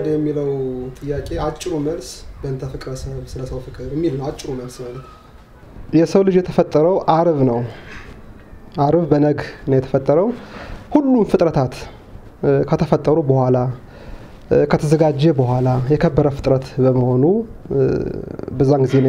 ተወደደ የሚለው ጥያቄ አጭሩ መልስ በእንተ ፍቅረ ሰብ ስለ ሰው ፍቅር የሚል ነው። አጭሩ መልስ ማለት የሰው ልጅ የተፈጠረው አርብ ነው። አርብ በነግ ነው የተፈጠረው። ሁሉም ፍጥረታት ከተፈጠሩ በኋላ ከተዘጋጀ በኋላ የከበረ ፍጥረት በመሆኑ በዛን ጊዜ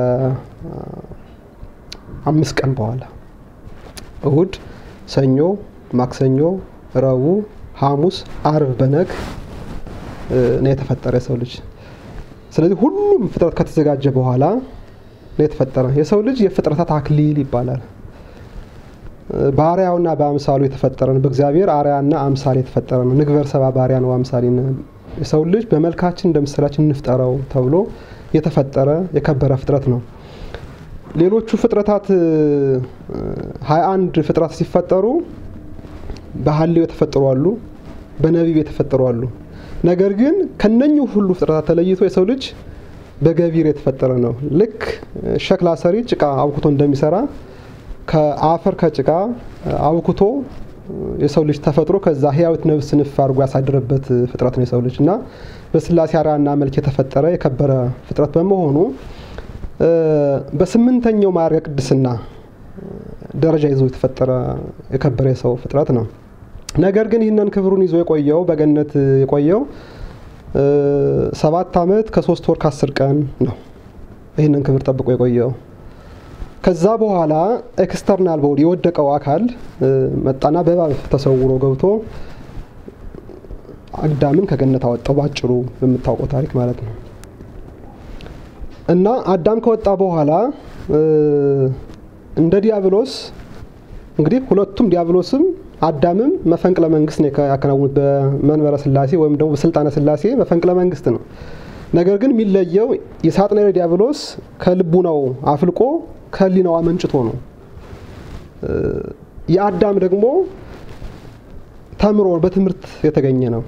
ከአምስት ቀን በኋላ እሁድ፣ ሰኞ፣ ማክሰኞ፣ ረቡዕ፣ ሐሙስ፣ አርብ በነግ ነው የተፈጠረ የሰው ልጅ። ስለዚህ ሁሉም ፍጥረት ከተዘጋጀ በኋላ ነው የተፈጠረ። የሰው ልጅ የፍጥረታት አክሊል ይባላል። በአርያውና በአምሳሉ የተፈጠረ ነው። በእግዚአብሔር አርያና አምሳል የተፈጠረ ነው። ንግበር ሰባ ባሪያ ነው አምሳሌ የሰው ልጅ በመልካችን እንደ ምሳሌያችን እንፍጠረው ተብሎ የተፈጠረ የከበረ ፍጥረት ነው። ሌሎቹ ፍጥረታት ሀያ አንድ ፍጥረት ሲፈጠሩ በሀሌው የተፈጠሩ አሉ፣ በነቢብ የተፈጠሩ አሉ። ነገር ግን ከነኚህ ሁሉ ፍጥረታት ተለይቶ የሰው ልጅ በገቢር የተፈጠረ ነው። ልክ ሸክላ ሰሪ ጭቃ አብኩቶ እንደሚሰራ ከአፈር ከጭቃ አብኩቶ የሰው ልጅ ተፈጥሮ ከዛ ህያዊት ነፍስ ንፍ አድርጎ ያሳደረበት ፍጥረት ነው የሰው ልጅ እና በስላሴ አርአያና መልክ የተፈጠረ የከበረ ፍጥረት በመሆኑ በስምንተኛው ማዕረገ ቅድስና ደረጃ ይዞ የተፈጠረ የከበረ የሰው ፍጥረት ነው። ነገር ግን ይህንን ክብሩን ይዞ የቆየው በገነት የቆየው ሰባት ዓመት ከሶስት ወር ከአስር ቀን ነው። ይህንን ክብር ጠብቆ የቆየው ከዛ በኋላ ኤክስተርናል ቦዲ የወደቀው አካል መጣና በእባብ ተሰውሮ ገብቶ አዳምን ከገነት አወጣው። ባጭሩ በምታውቀው ታሪክ ማለት ነው። እና አዳም ከወጣ በኋላ እንደ ዲያብሎስ እንግዲህ ሁለቱም ዲያብሎስም አዳምም መፈንቅለ መንግስት ነው ያከናውኑት በመንበረ ስላሴ ወይም ደግሞ በስልጣነ ስላሴ መፈንቅለ መንግስት ነው። ነገር ግን የሚለየው የሳጥናኤል ዲያብሎስ ከልቡናው አፍልቆ ከህሊናው አመንጭቶ ነው። የአዳም ደግሞ ተምሮ በትምህርት የተገኘ ነው።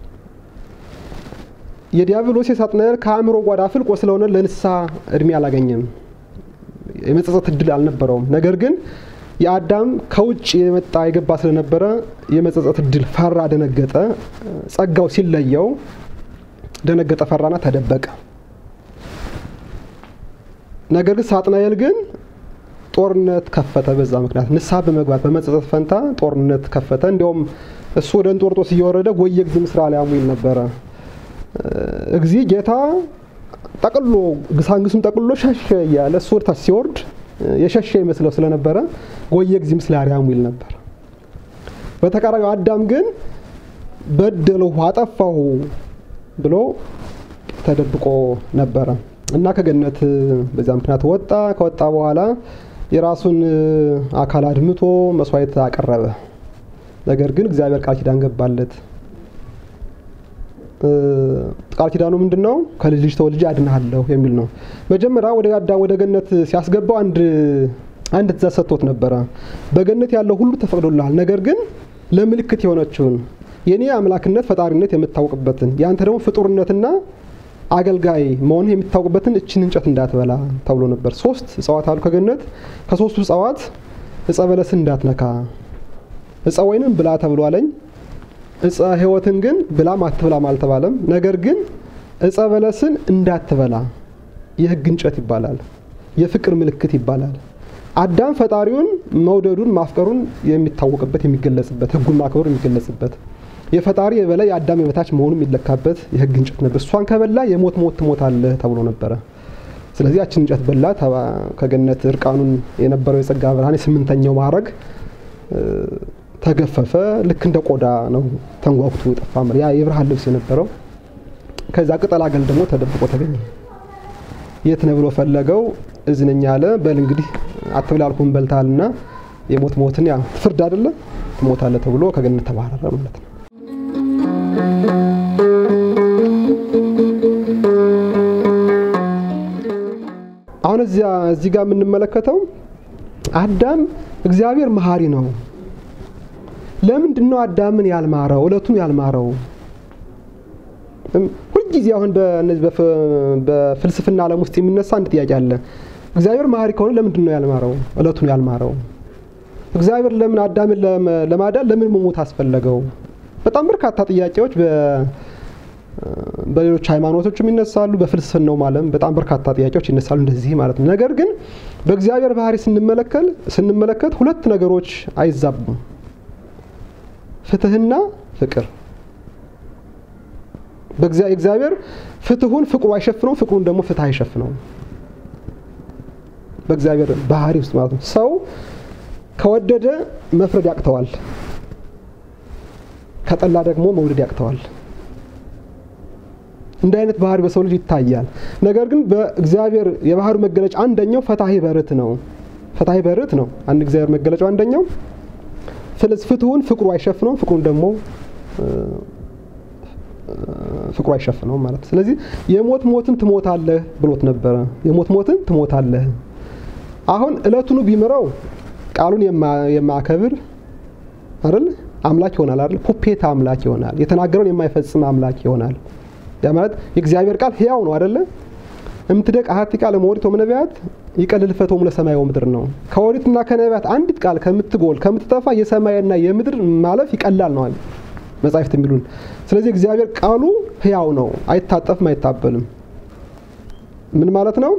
የዲያብሎስ የሳጥናኤል ከአእምሮ ጓዳ አፍልቆ ስለሆነ ለንስሐ እድሜ አላገኘም፣ የመጸጸት እድል አልነበረውም። ነገር ግን የአዳም ከውጭ የመጣ የገባ ስለነበረ የመጸጸት እድል ፈራ፣ ደነገጠ። ጸጋው ሲለየው ደነገጠ፣ ፈራና ተደበቀ። ነገር ግን ሳጥናኤል ግን ጦርነት ከፈተ። በዛ ምክንያት ንስሐ በመግባት በመጸጸት ፈንታ ጦርነት ከፈተ። እንዲያውም እሱ ወደ እንጦርጦስ እየወረደ ጎየ ጊዜ ምስራ ሊያሙ ይል ነበረ። እግዚ ጌታ ጠቅሎ ግሳንግሱን ጠቅሎ ሸሸ እያለ እሱ ወደ ታች ሲወርድ የሸሸ ይመስለው ስለነበረ ጎየ ጊዜ ምስለ አርያሙ ይል ነበር። በተቃራኒው አዳም ግን በደለሁ አጠፋሁ ብሎ ተደብቆ ነበረ እና ከገነት በዚያ ምክንያት ወጣ። ከወጣ በኋላ የራሱን አካል አድምቶ መስዋዕት አቀረበ። ነገር ግን እግዚአብሔር ቃል ኪዳን ገባለት። ቃል ኪዳኑ ምንድን ነው? ከልጅ ልጅ ተወልጄ አድንሃለሁ የሚል ነው። መጀመሪያ ወደ አዳም ወደ ገነት ሲያስገባው አንድ አንድ ትእዛዝ ሰጥቶት ነበረ። በገነት ያለው ሁሉ ተፈቅዶልሃል፣ ነገር ግን ለምልክት የሆነችውን የኔ አምላክነት ፈጣሪነት የምታውቅበትን የአንተ ደግሞ ፍጡርነትና አገልጋይ መሆን የሚታወቅበትን እችን እንጨት እንዳትበላ ተብሎ ነበር። ሶስት እጽዋት አሉ ከገነት። ከሶስቱ እጽዋት እጸ በለስን እንዳትነካ፣ እጸ ወይንም ብላ ተብሎ አለኝ። እጸ ሕይወትን ግን ብላም አትብላም አልተባለም። ነገር ግን እጸ በለስን እንዳትበላ የሕግ እንጨት ይባላል፣ የፍቅር ምልክት ይባላል። አዳም ፈጣሪውን መውደዱን ማፍቀሩን የሚታወቅበት የሚገለጽበት፣ ሕጉን ማክበሩ የሚገለጽበት የፈጣሪ የበላይ የአዳም የበታች መሆኑ የሚለካበት የህግ እንጨት ነበር። እሷን ከበላ የሞት ሞት ትሞታለህ ተብሎ ነበረ። ስለዚህ ያችን እንጨት በላ። ከገነት እርቃኑን የነበረው የጸጋ ብርሃን የስምንተኛው ማዕረግ ተገፈፈ። ልክ እንደ ቆዳ ነው ተንጓጉቶ የጠፋ ያ የብርሃን ልብስ የነበረው። ከዛ ቅጠል አገል ደግሞ ተደብቆ ተገኘ። የት ነው ብሎ ፈለገው። እዝነኛ አለ። በል እንግዲህ አትብላ አልኩህን በልተሃልና የሞት ሞትን ያ ፍርድ አይደለ ትሞታለህ ተብሎ ከገነት ተባረረ ማለት ነው። አሁን እዚያ እዚህ ጋር የምንመለከተው አዳም እግዚአብሔር መሀሪ ነው። ለምንድን ነው አዳምን ያልማረው? እለቱን ያልማረው? ሁልጊዜ አሁን በእነዚህ በፍልስፍና ዓለም ውስጥ የሚነሳ አንድ ጥያቄ አለ። እግዚአብሔር መሀሪ ከሆነ ለምንድን ነው ያልማረው? እለቱን ያልማረው? እግዚአብሔር ለምን አዳምን ለማዳን ለምን መሞት አስፈለገው? በጣም በርካታ ጥያቄዎች በሌሎች ሃይማኖቶችም ይነሳሉ። በፍልስፍናው ዓለም በጣም በርካታ ጥያቄዎች ይነሳሉ እንደዚህ ማለት ነው። ነገር ግን በእግዚአብሔር ባህሪ ስንመለከል ስንመለከት ሁለት ነገሮች አይዛቡም፣ ፍትህና ፍቅር። እግዚአብሔር ፍትሁን ፍቅሩ አይሸፍነው፣ ፍቅሩን ደግሞ ፍትህ አይሸፍነው። በእግዚአብሔር ባህሪ ውስጥ ማለት ነው። ሰው ከወደደ መፍረድ ያቅተዋል፣ ከጠላ ደግሞ መውደድ ያቅተዋል። እንዲህ አይነት ባህሪ በሰው ልጅ ይታያል። ነገር ግን በእግዚአብሔር የባህሪ መገለጫ አንደኛው ፈታሄ በርት ነው። ፈታሄ በርት ነው አንድ እግዚአብሔር መገለጫው አንደኛው። ስለዚህ ፍትሁን ፍቅሩ አይሸፍነውም፣ ፍቅሩን ደግሞ ፍቅሩ አይሸፍነውም ማለት። ስለዚህ የሞት ሞትን ትሞታለህ ብሎት ነበረ። የሞት ሞትን ትሞታለህ። አሁን እለቱኑ ቢምረው ቃሉን የማያከብር አይደል አምላክ ይሆናል አይደል? ፑፔት አምላክ ይሆናል። የተናገረውን የማይፈጽም አምላክ ይሆናል። ያ ማለት የእግዚአብሔር ቃል ሕያው ነው አይደለ? እምትደቅ አሐቲ ቃል እምኦሪት ወእምነቢያት ይቀልል ፈቶሙ ለሰማይ ወምድር ነው። ከኦሪትና ከነቢያት አንዲት ቃል ከምትጎል ከምትጠፋ የሰማይና የምድር ማለፍ ይቀላል ነው መጻሕፍት የሚሉን። ስለዚህ እግዚአብሔር ቃሉ ሕያው ነው፣ አይታጠፍም፣ አይታበልም። ምን ማለት ነው?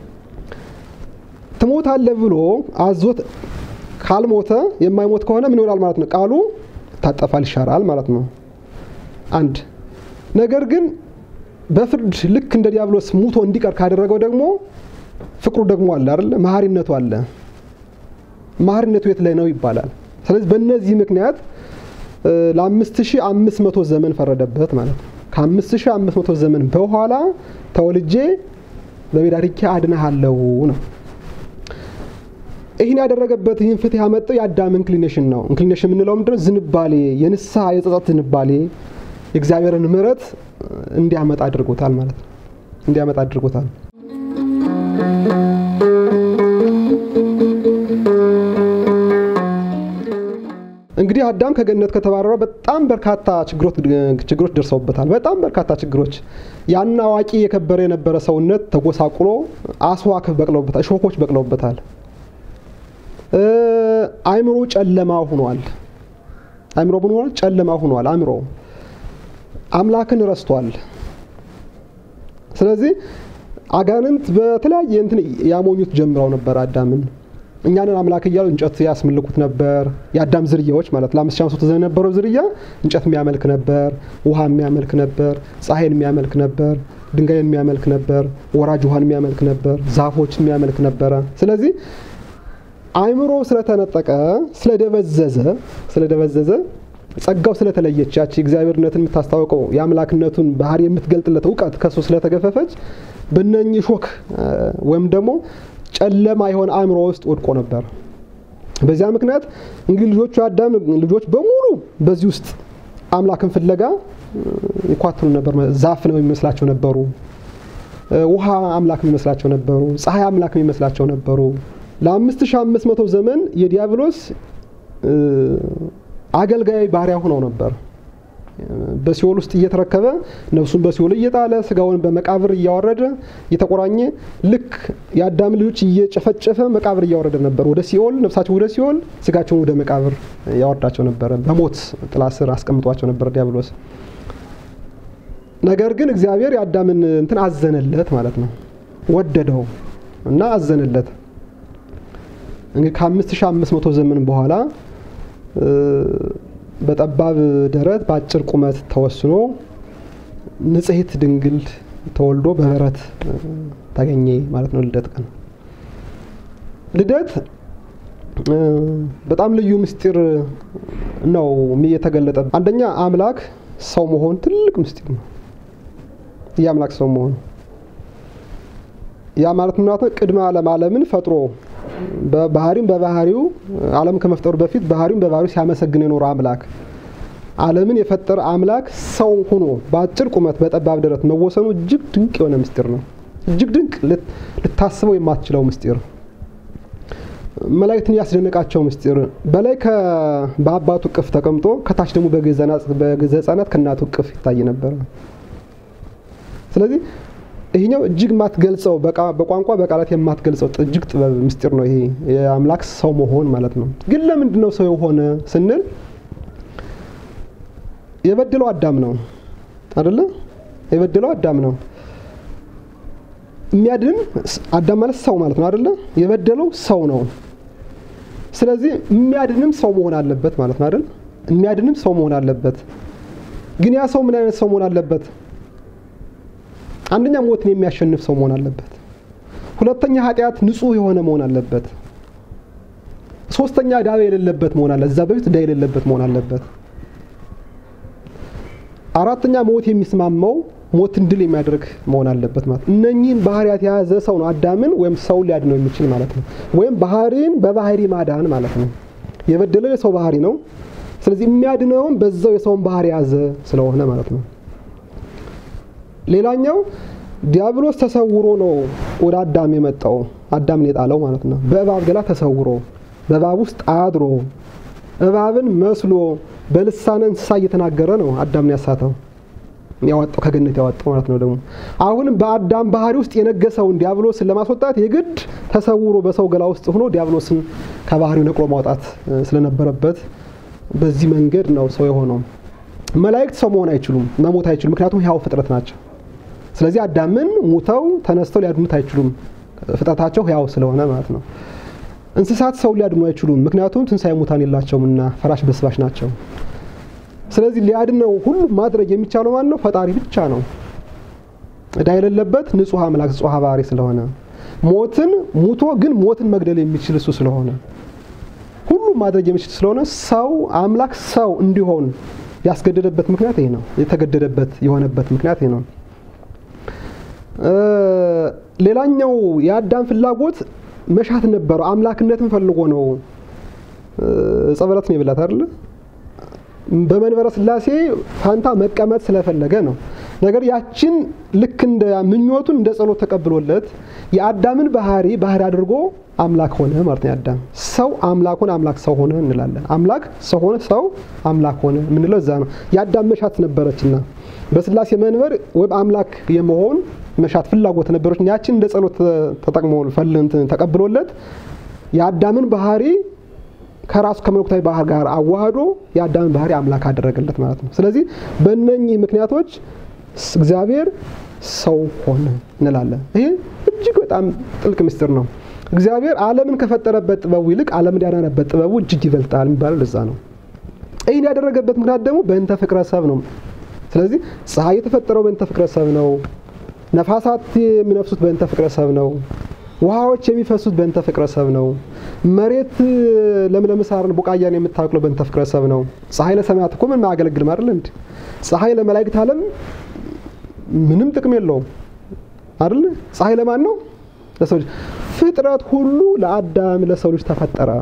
ትሞታለህ ብሎ አዞት ካልሞተ የማይሞት ከሆነ ምን ይሆናል ማለት ነው? ቃሉ ይታጠፋል፣ ይሻራል ማለት ነው። አንድ ነገር ግን በፍርድ ልክ እንደ ዲያብሎስ ሙቶ እንዲቀር ካደረገው ደግሞ ፍቅሩ ደግሞ አለ አይደለ? መሀሪነቱ አለ። መሀሪነቱ የት ላይ ነው ይባላል። ስለዚህ በእነዚህ ምክንያት ለአምስት ሺህ አምስት መቶ ዘመን ፈረደበት ማለት ነው። ከአምስት ሺህ አምስት መቶ ዘመን በኋላ ተወልጄ በሜዳ ርኬ አድንሃለሁ ነው። ይህን ያደረገበት ይህን ፍትህ ያመጣው የአዳም ኢንክሊኔሽን ነው። ኢንክሊኔሽን የምንለው ምንድነው? ዝንባሌ፣ የንስሐ የጸጸት ዝንባሌ የእግዚአብሔርን ምሕረት እንዲያመጣ አድርጎታል ማለት ነው። እንዲያመጣ አድርጎታል። እንግዲህ አዳም ከገነት ከተባረረ በጣም በርካታ ችግሮች ደርሰውበታል። በጣም በርካታ ችግሮች። ያን አዋቂ የከበረ የነበረ ሰውነት ተጎሳቁሎ አስዋክ በቅለውበታል፣ እሾኮች በቅለውበታል። አእምሮ ጨለማ ሆኗል። አእምሮ ምን ሆኗል? ጨለማ ሆኗል። አእምሮ አምላክን ረስቷል። ስለዚህ አጋንንት በተለያየ እንትን ያሞኙት ጀምረው ነበር አዳምን። እኛንን አምላክ እያሉ እንጨት ያስመልኩት ነበር። የአዳም ዝርያዎች ማለት ለአምስት ሺህ አምስት መቶ ዘመን የነበረው ዝርያ እንጨት የሚያመልክ ነበር፣ ውሃ የሚያመልክ ነበር፣ ፀሐይን የሚያመልክ ነበር፣ ድንጋይን የሚያመልክ ነበር፣ ወራጅ ውሃን የሚያመልክ ነበር፣ ዛፎችን የሚያመልክ ነበረ። ስለዚህ አእምሮ ስለተነጠቀ ስለደበዘዘ ስለደበዘዘ ጸጋው ስለተለየች ያቺ እግዚአብሔርነትን የምታስታውቀው የአምላክነቱን ባህሪ የምትገልጥለት እውቀት ከሱ ስለተገፈፈች በነኚህ ሾክ ወይም ደግሞ ጨለማ የሆነ አእምሮ ውስጥ ወድቆ ነበር። በዚያ ምክንያት እንግዲህ ልጆቹ የአዳም ልጆች በሙሉ በዚህ ውስጥ አምላክን ፍለጋ ይኳትኑ ነበር። ዛፍ ነው የሚመስላቸው ነበሩ። ውሃ አምላክ የሚመስላቸው ነበሩ። ፀሐይ አምላክ የሚመስላቸው ነበሩ። ለአምስት ሺህ አምስት መቶ ዘመን የዲያብሎስ አገልጋይ ባሪያ ሆነው ነበር። በሲኦል ውስጥ እየተረከበ ነፍሱን በሲኦል እየጣለ ስጋውን በመቃብር እያወረደ እየተቆራኘ ልክ የአዳም ልጆች እየጨፈጨፈ መቃብር እያወረደ ነበር ወደ ሲኦል፣ ነፍሳቸው ወደ ሲኦል፣ ስጋቸውን ወደ መቃብር ያወርዳቸው ነበረ። በሞት ጥላ ስር አስቀምጧቸው ነበር ዲያብሎስ። ነገር ግን እግዚአብሔር የአዳምን እንትን አዘነለት ማለት ነው። ወደደው እና አዘነለት። እንግዲህ ከአምስት ሺህ አምስት መቶ ዘመን በኋላ በጠባብ ደረት በአጭር ቁመት ተወስኖ ንጽሕት ድንግል ተወልዶ በበረት ተገኘ ማለት ነው። ልደት ቀን ልደት በጣም ልዩ ምስጢር ነው የተገለጠ። አንደኛ አምላክ ሰው መሆን ትልቅ ምስጢር ነው። የአምላክ ሰው መሆን ያ ማለት ምናት ነው? ቅድመ ዓለም ዓለምን ፈጥሮ በባህሪም በባህሪው ዓለም ከመፍጠሩ በፊት ባህሪውን በባህሪው ሲያመሰግን የኖረ አምላክ ዓለምን የፈጠረ አምላክ ሰው ሆኖ በአጭር ቁመት በጠባብ ደረት መወሰኑ እጅግ ድንቅ የሆነ ምስጢር ነው። እጅግ ድንቅ ልታስበው የማትችለው ምስጢር፣ መላእክትን ያስደነቃቸው ምስጢር። በላይ በአባቱ እቅፍ ተቀምጦ ከታች ደግሞ በገዛ ሕፃናት ከእናቱ እቅፍ ይታይ ነበረ። ስለዚህ ይሄኛው እጅግ የማትገልጸው በቋንቋ በቃላት የማትገልጸው እጅግ ጥበብ ምስጢር ነው። ይሄ የአምላክ ሰው መሆን ማለት ነው። ግን ለምንድን ነው ሰው የሆነ ስንል የበደለው አዳም ነው አደለ? የበደለው አዳም ነው። የሚያድን አዳም ማለት ሰው ማለት ነው አይደለ? የበደለው ሰው ነው። ስለዚህ የሚያድንም ሰው መሆን አለበት ማለት ነው አይደል? የሚያድንም ሰው መሆን አለበት። ግን ያ ሰው ምን አይነት ሰው መሆን አለበት? አንደኛ ሞትን የሚያሸንፍ ሰው መሆን አለበት። ሁለተኛ ኃጢአት ንጹሕ የሆነ መሆን አለበት። ሶስተኛ ዕዳ የሌለበት መሆን አለ። እዛ በፊት ዕዳ የሌለበት መሆን አለበት። አራተኛ ሞት የሚስማማው ሞትን ድል የሚያደርግ መሆን አለበት ማለት ነው። እነኚህን ባህሪያት የያዘ ሰው ነው አዳምን ወይም ሰውን ሊያድነው የሚችል ማለት ነው። ወይም ባህሪን በባህሪ ማዳን ማለት ነው። የበደለው የሰው ባህሪ ነው። ስለዚህ የሚያድነውም በዛው የሰውን ባህሪ የያዘ ስለሆነ ማለት ነው። ሌላኛው ዲያብሎስ ተሰውሮ ነው ወደ አዳም የመጣው አዳምን የጣለው ማለት ነው። በእባብ ገላ ተሰውሮ በእባብ ውስጥ አድሮ እባብን መስሎ በልሳነ እንስሳ እየተናገረ ነው አዳምን ያሳተው ያወጣው ከገነት ያወጣው ማለት ነው። ደግሞ አሁንም በአዳም ባህሪ ውስጥ የነገሰውን ዲያብሎስን ለማስወጣት የግድ ተሰውሮ በሰው ገላ ውስጥ ሆኖ ዲያብሎስን ከባህሪው ነቅሎ ማውጣት ስለነበረበት በዚህ መንገድ ነው ሰው የሆነው። መላእክት ሰው መሆን አይችሉም፣ መሞት አይችሉም። ምክንያቱም ሕያው ፍጥረት ናቸው። ስለዚህ አዳምን ሙተው ተነስተው ሊያድኑት አይችሉም፣ ፍጥረታቸው ሕያው ስለሆነ ማለት ነው። እንስሳት ሰው ሊያድኑ አይችሉም፣ ምክንያቱም ትንሣኤ ሙታን የላቸውም እና ፈራሽ በስባሽ ናቸው። ስለዚህ ሊያድነው ሁሉ ማድረግ የሚቻለው ማን ነው? ፈጣሪ ብቻ ነው። ዕዳ የሌለበት ንጹሕ አምላክ ንጹሕ ባህሪ ስለሆነ ሞትን ሙቶ ግን ሞትን መግደል የሚችል እሱ ስለሆነ ሁሉ ማድረግ የሚችል ስለሆነ ሰው አምላክ ሰው እንዲሆን ያስገደደበት ምክንያት ይሄ ነው። የተገደደበት የሆነበት ምክንያት ይሄ ነው። ሌላኛው የአዳም ፍላጎት መሻት ነበረው። አምላክነትን ፈልጎ ነው ዕፀ በለስን የበላት አይደል? በመንበረ ሥላሴ ፋንታ መቀመጥ ስለፈለገ ነው። ነገር ያችን ልክ እንደ ምኞቱን እንደ ጸሎት ተቀብሎለት የአዳምን ባህሪ ባህሪ አድርጎ አምላክ ሆነ ማለት ነው። አዳም ሰው አምላክ ሆነ፣ አምላክ ሰው ሆነ እንላለን። አምላክ ሰው ሆነ፣ ሰው አምላክ ሆነ የምንለው እዛ ነው። የአዳም መሻት ነበረችና በሥላሴ መንበር ወይም አምላክ የመሆን መሻት ፍላጎት ነበረች። ያችን እንደ ጸሎት ተጠቅሞ ተቀብሎለት የአዳምን ባህሪ ከራሱ ከመለኮታዊ ባህር ጋር አዋህዶ የአዳምን ባህሪ አምላክ አደረገለት ማለት ነው። ስለዚህ በእነኚህ ምክንያቶች እግዚአብሔር ሰው ሆነ እንላለን። ይሄ እጅግ በጣም ጥልቅ ምስጢር ነው። እግዚአብሔር ዓለምን ከፈጠረበት ጥበቡ ይልቅ ዓለምን ያዳነበት ጥበቡ እጅግ ይበልጣል የሚባለው ለዛ ነው። ይህን ያደረገበት ምክንያት ደግሞ በእንተ ፍቅረ ሰብ ነው። ስለዚህ ፀሐይ የተፈጠረው በእንተ ፍቅረ ሰብ ነው። ነፋሳት የሚነፍሱት በእንተ ፍቅረ ሰብ ነው። ውሃዎች የሚፈሱት በእንተ ፍቅረ ሰብ ነው። መሬት ለምለም ሳርን ቡቃያን የምታበቅለው በእንተ ፍቅረ ሰብ ነው። ፀሐይ ለሰማያት እኮ ምንም አያገለግልም አይደል እንዴ? ፀሐይ ለመላእክት ዓለም ምንም ጥቅም የለውም አይደል? ፀሐይ ለማን ነው? ለሰው ልጅ። ፍጥረት ሁሉ ለአዳም ለሰው ልጅ ተፈጠረ።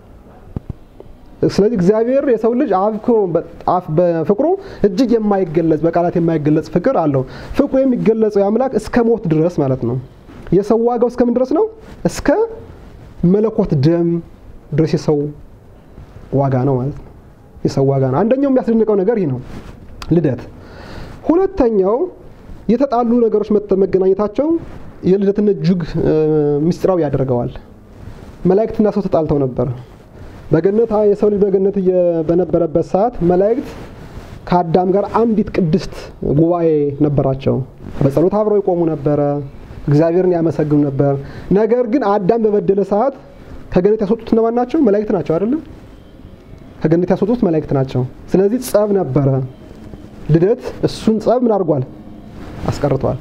ስለዚህ እግዚአብሔር የሰው ልጅ በፍቅሩ እጅግ የማይገለጽ በቃላት የማይገለጽ ፍቅር አለው። ፍቅሩ የሚገለጸው የአምላክ እስከ ሞት ድረስ ማለት ነው። የሰው ዋጋው እስከምን ድረስ ነው? እስከ መለኮት ደም ድረስ የሰው ዋጋ ነው ማለት ነው። የሰው ዋጋ ነው። አንደኛው የሚያስደንቀው ነገር ይህ ነው፣ ልደት። ሁለተኛው የተጣሉ ነገሮች መገናኘታቸው የልደትን እጅግ ምስጢራዊ ያደርገዋል። መላእክትና ሰው ተጣልተው ነበር። በገነት የሰው ልጅ በገነት በነበረበት ሰዓት መላእክት ከአዳም ጋር አንዲት ቅድስት ጉባኤ ነበራቸው። በጸሎት አብረው ይቆሙ ነበረ። እግዚአብሔርን ያመሰግኑ ነበር። ነገር ግን አዳም በበደለ ሰዓት ከገነት ያስወጡት እነማን ናቸው? መላእክት ናቸው አይደለም? ከገነት ያስወጡት መላእክት ናቸው። ስለዚህ ጸብ ነበረ። ልደት እሱን ጸብ ምን አድርጓል? አስቀርቷል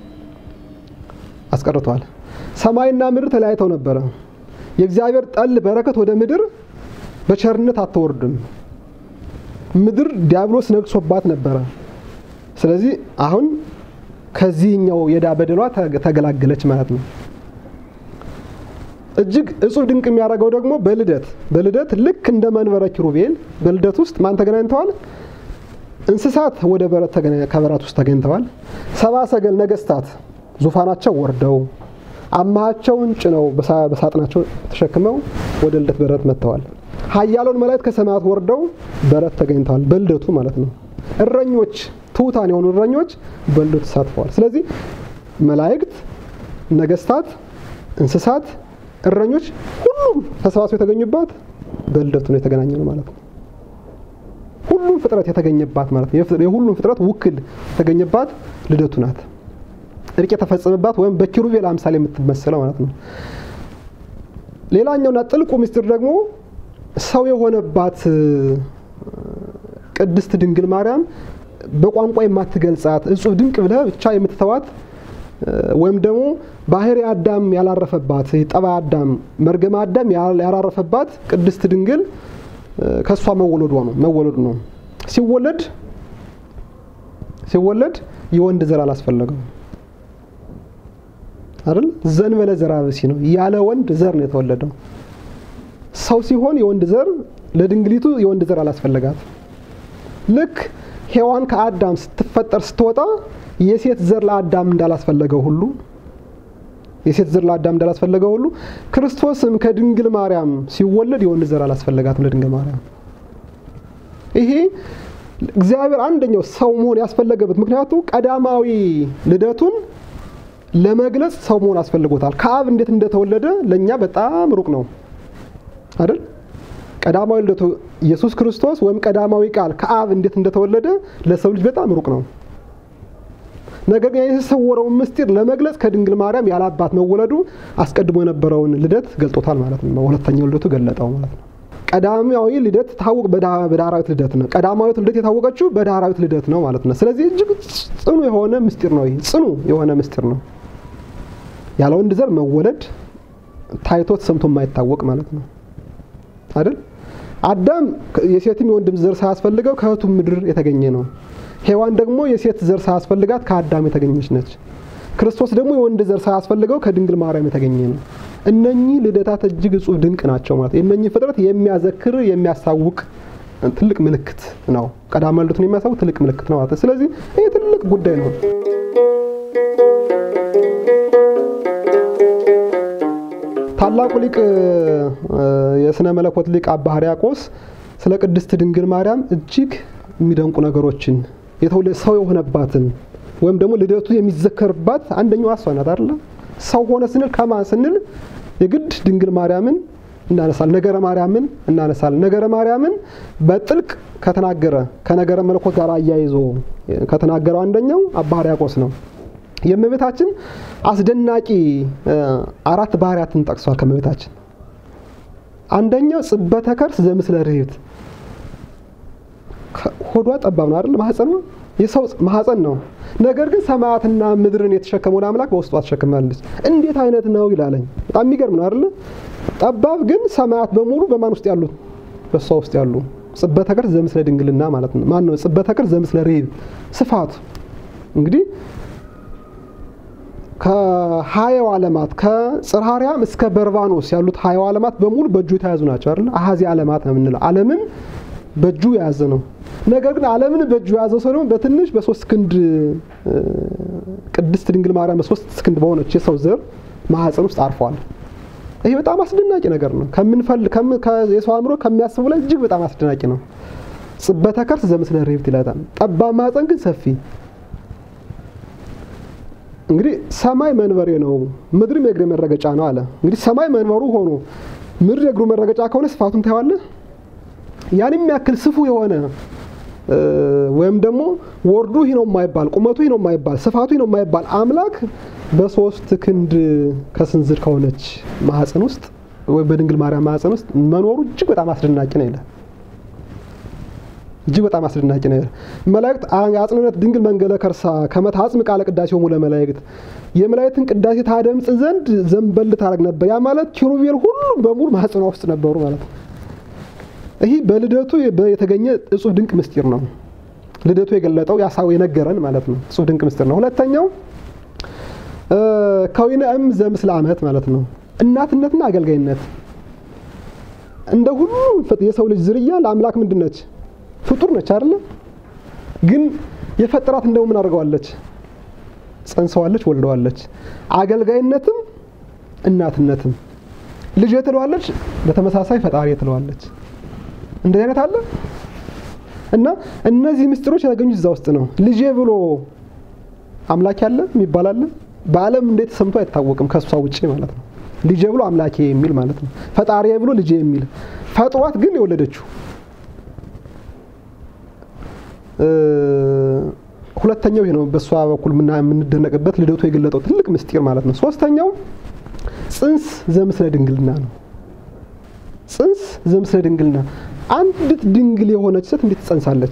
አስቀርቷል። ሰማይና ምድር ተለያይተው ነበረ። የእግዚአብሔር ጠል በረከት ወደ ምድር በቸርነት አትወርድም። ምድር ዲያብሎስ ነግሶባት ነበረ። ስለዚህ አሁን ከዚህኛው የዕዳ በደሏ ተገላገለች ማለት ነው። እጅግ እጹብ ድንቅ የሚያደርገው ደግሞ በልደት በልደት ልክ እንደ መንበረ ኪሩቤል በልደት ውስጥ ማን ተገናኝተዋል? እንስሳት ወደ በረት ከበረት ውስጥ ተገኝተዋል። ሰባ ሰገል ነገስታት ዙፋናቸው ወርደው አማሃቸውን ጭነው በሳጥናቸው ተሸክመው ወደ ልደት በረት መጥተዋል። ኃያላን መላእክት ከሰማያት ወርደው በረት ተገኝተዋል። በልደቱ ማለት ነው። እረኞች ትሑታን የሆኑ እረኞች በልደቱ ተሳትፈዋል። ስለዚህ መላእክት፣ ነገስታት፣ እንስሳት፣ እረኞች ሁሉም ተሰባስበው የተገኙባት በልደቱ ነው የተገናኘ ነው ማለት ነው። ሁሉም ፍጥረት የተገኘባት ማለት ነው። የሁሉም ፍጥረት ውክል የተገኘባት ልደቱ ናት። እርቅ የተፈጸመባት ወይም በኪሩቤል አምሳል የምትመሰለው ማለት ነው። ሌላኛውና ጥልቁ ምስጢር ደግሞ ሰው የሆነባት ቅድስት ድንግል ማርያም በቋንቋ የማትገልጻት እጹብ ድንቅ ብለህ ብቻ የምትተዋት ወይም ደግሞ ባህሪ አዳም ያላረፈባት ጠባ አዳም መርገመ አዳም ያላረፈባት ቅድስት ድንግል ከእሷ መወለዷ ነው መወለዱ ነው። ሲወለድ ሲወለድ የወንድ ዘር አላስፈለገው አይደል? ዘንበለ ዘራ ብሲ ነው ያለ ወንድ ዘር ነው የተወለደው። ሰው ሲሆን የወንድ ዘር ለድንግሊቱ የወንድ ዘር አላስፈለጋት። ልክ ሔዋን ከአዳም ስትፈጠር ስትወጣ የሴት ዘር ለአዳም እንዳላስፈለገው ሁሉ የሴት ዘር ለአዳም እንዳላስፈለገው ሁሉ ክርስቶስም ከድንግል ማርያም ሲወለድ የወንድ ዘር አላስፈለጋትም ለድንግል ማርያም። ይሄ እግዚአብሔር አንደኛው ሰው መሆን ያስፈለገበት ምክንያቱ ቀዳማዊ ልደቱን ለመግለጽ ሰው መሆን አስፈልጎታል። ከአብ እንዴት እንደተወለደ ለእኛ በጣም ሩቅ ነው አይደል? ቀዳማዊ ልደቱ ኢየሱስ ክርስቶስ ወይም ቀዳማዊ ቃል ከአብ እንዴት እንደተወለደ ለሰው ልጅ በጣም ሩቅ ነው። ነገር ግን የተሰወረውን ምስጢር ለመግለጽ ከድንግል ማርያም ያለ አባት መወለዱ አስቀድሞ የነበረውን ልደት ገልጦታል ማለት ነው። ሁለተኛው ልደቱ ገለጠው ማለት ነው። ቀዳማዊ ልደት ታወቅ በዳህራዊት ልደት ነው። ቀዳማዊት ልደት የታወቀችው በዳህራዊት ልደት ነው ማለት ነው። ስለዚህ እጅግ ጽኑ የሆነ ምስጢር ነው። ይህ ጽኑ የሆነ ምስጢር ነው። ያለ ወንድ ዘር መወለድ ታይቶት ሰምቶ የማይታወቅ ማለት ነው አይደል? አዳም የሴትም የወንድም ዘር ሳያስፈልገው ከእህቱ ምድር የተገኘ ነው። ሔዋን ደግሞ የሴት ዘር ሳያስፈልጋት ከአዳም የተገኘች ነች። ክርስቶስ ደግሞ የወንድ ዘር ሳያስፈልገው ከድንግል ማርያም የተገኘ ነው። እነኚህ ልደታት እጅግ እጹብ ድንቅ ናቸው ማለት የእነኚህ ፍጥረት የሚያዘክር የሚያሳውቅ ትልቅ ምልክት ነው። ቀዳማዊ ልደቱን የሚያሳውቅ ትልቅ ምልክት ነው ማለት ነው። ስለዚህ ይህ ትልቅ ጉዳይ ነው። ታላቁ ሊቅ የስነ መለኮት ሊቅ አባ ሕርያቆስ ስለ ቅድስት ድንግል ማርያም እጅግ የሚደንቁ ነገሮችን ሰው የሆነባትን ወይም ደግሞ ልደቱ የሚዘከርባት አንደኛዋ እሷ ናት አይደለ? ሰው ሆነ ስንል ከማን ስንል የግድ ድንግል ማርያምን እናነሳል፣ ነገረ ማርያምን እናነሳል። ነገረ ማርያምን በጥልቅ ከተናገረ ከነገረ መለኮት ጋር አያይዞ ከተናገረው አንደኛው አባ ሕርያቆስ ነው። የእመቤታችን አስደናቂ አራት ባህሪያትን ጠቅሷል። ከእመቤታችን አንደኛው ጽበተ ከርስ ዘምስለ ርህብት ሆዷ ጠባብ ነው አይደል? ማህፀኗ የሰው ማህፀን ነው። ነገር ግን ሰማያትና ምድርን የተሸከመውን አምላክ በውስጧ ተሸክማለች። እንዴት አይነት ነው ይላለኝ። በጣም የሚገርም ነው አይደል? ጠባብ ግን ሰማያት በሙሉ በማን ውስጥ ያሉት? በእሷ ውስጥ ያሉ። ጽበተ ከርስ ዘምስለ ድንግልና ማለት ነው። ማን ነው? ጽበተ ከርስ ዘምስለ ርህብ ስፋቱ እንግዲህ ከሀያው ዓለማት ከጽርሐ አርያም እስከ በርባኖስ ያሉት ሀያው ዓለማት በሙሉ በእጁ የተያዙ ናቸው አይደል? አሃዚ ዓለማት ነው የምንለው። ዓለምን በእጁ የያዘ ነው። ነገር ግን ዓለምን በእጁ የያዘው ሰው ደግሞ በትንሽ በሶስት ክንድ ቅድስት ድንግል ማርያም በሶስት ክንድ በሆነች የሰው ዘር ማህፀን ውስጥ አርፏል። ይሄ በጣም አስደናቂ ነገር ነው። ከምንፈል የሰው አእምሮ ከሚያስቡ ላይ እጅግ በጣም አስደናቂ ነው። ጽበተ ከርስ ዘምስለ ርህብት ይላታል። ጠባብ ማህፀን ግን ሰፊ እንግዲህ ሰማይ መንበሬ ነው ምድርም የእግሬ መረገጫ ነው አለ። እንግዲህ ሰማይ መንበሩ ሆኖ ምድር የእግሩ መረገጫ ከሆነ ስፋቱን ታየዋለህ። ያን የሚያክል ስፉ የሆነ ወይም ደግሞ ወርዱ ይህ ነው የማይባል ቁመቱ ይህ ነው የማይባል ስፋቱ ይህ ነው የማይባል አምላክ በሶስት ክንድ ከስንዝር ከሆነች ማህፀን ውስጥ ወይም በድንግል ማርያም ማህፀን ውስጥ መኖሩ እጅግ በጣም አስደናቂ ነው ይላል። እጅግ በጣም አስደናቂ ነው። መላእክት አጽንነት ድንግል መንገለ ከርሳ ከመት አጽም ቃለ ቅዳሴ ሙለ መላእክት የመላእክትን ቅዳሴ ታደምጽ ዘንድ ዘንበል ታደርግ ነበር። ያ ማለት ኪሩቤል ሁሉም በሙሉ ማህፀኗ ውስጥ ነበሩ ማለት ነው። ይህ በልደቱ የተገኘ እጹብ ድንቅ ምስጢር ነው። ልደቱ የገለጠው ያሳው የነገረን ማለት ነው። እጹብ ድንቅ ምስጢር ነው። ሁለተኛው ከዊነ እም ዘምስለ አመት ማለት ነው። እናትነትና አገልጋይነት እንደ ሁሉም የሰው ልጅ ዝርያ ለአምላክ ምንድን ነች? ፍጡር ነች አይደለ? ግን የፈጠራት እንደው ምን አድርገዋለች? ጸንሰዋለች፣ ወልደዋለች። አገልጋይነትም እናትነትም ልጅ ትለዋለች፣ በተመሳሳይ ፈጣሪ ትለዋለች። እንደዚህ አይነት አለ እና እነዚህ ምስጢሮች የተገኙት እዛ ውስጥ ነው። ልጄ ብሎ አምላክ ያለ የሚባል አለ። በዓለም እንዴት ሰምቶ አይታወቅም ከእሷ ውጭ ማለት ነው። ልጄ ብሎ አምላኬ የሚል ማለት ነው። ፈጣሪ ብሎ ልጄ የሚል ፈጥሯት ግን የወለደችው ሁለተኛው ይሄ ነው። በእሷ በኩል የምንደነቅበት ልደቱ የገለጠው ትልቅ ምስጢር ማለት ነው። ሶስተኛው ጽንስ ዘምስለ ድንግልና ነው። ጽንስ ዘምስለ ድንግልና አንዲት ድንግል የሆነች ሴት እንዴት ትጸንሳለች?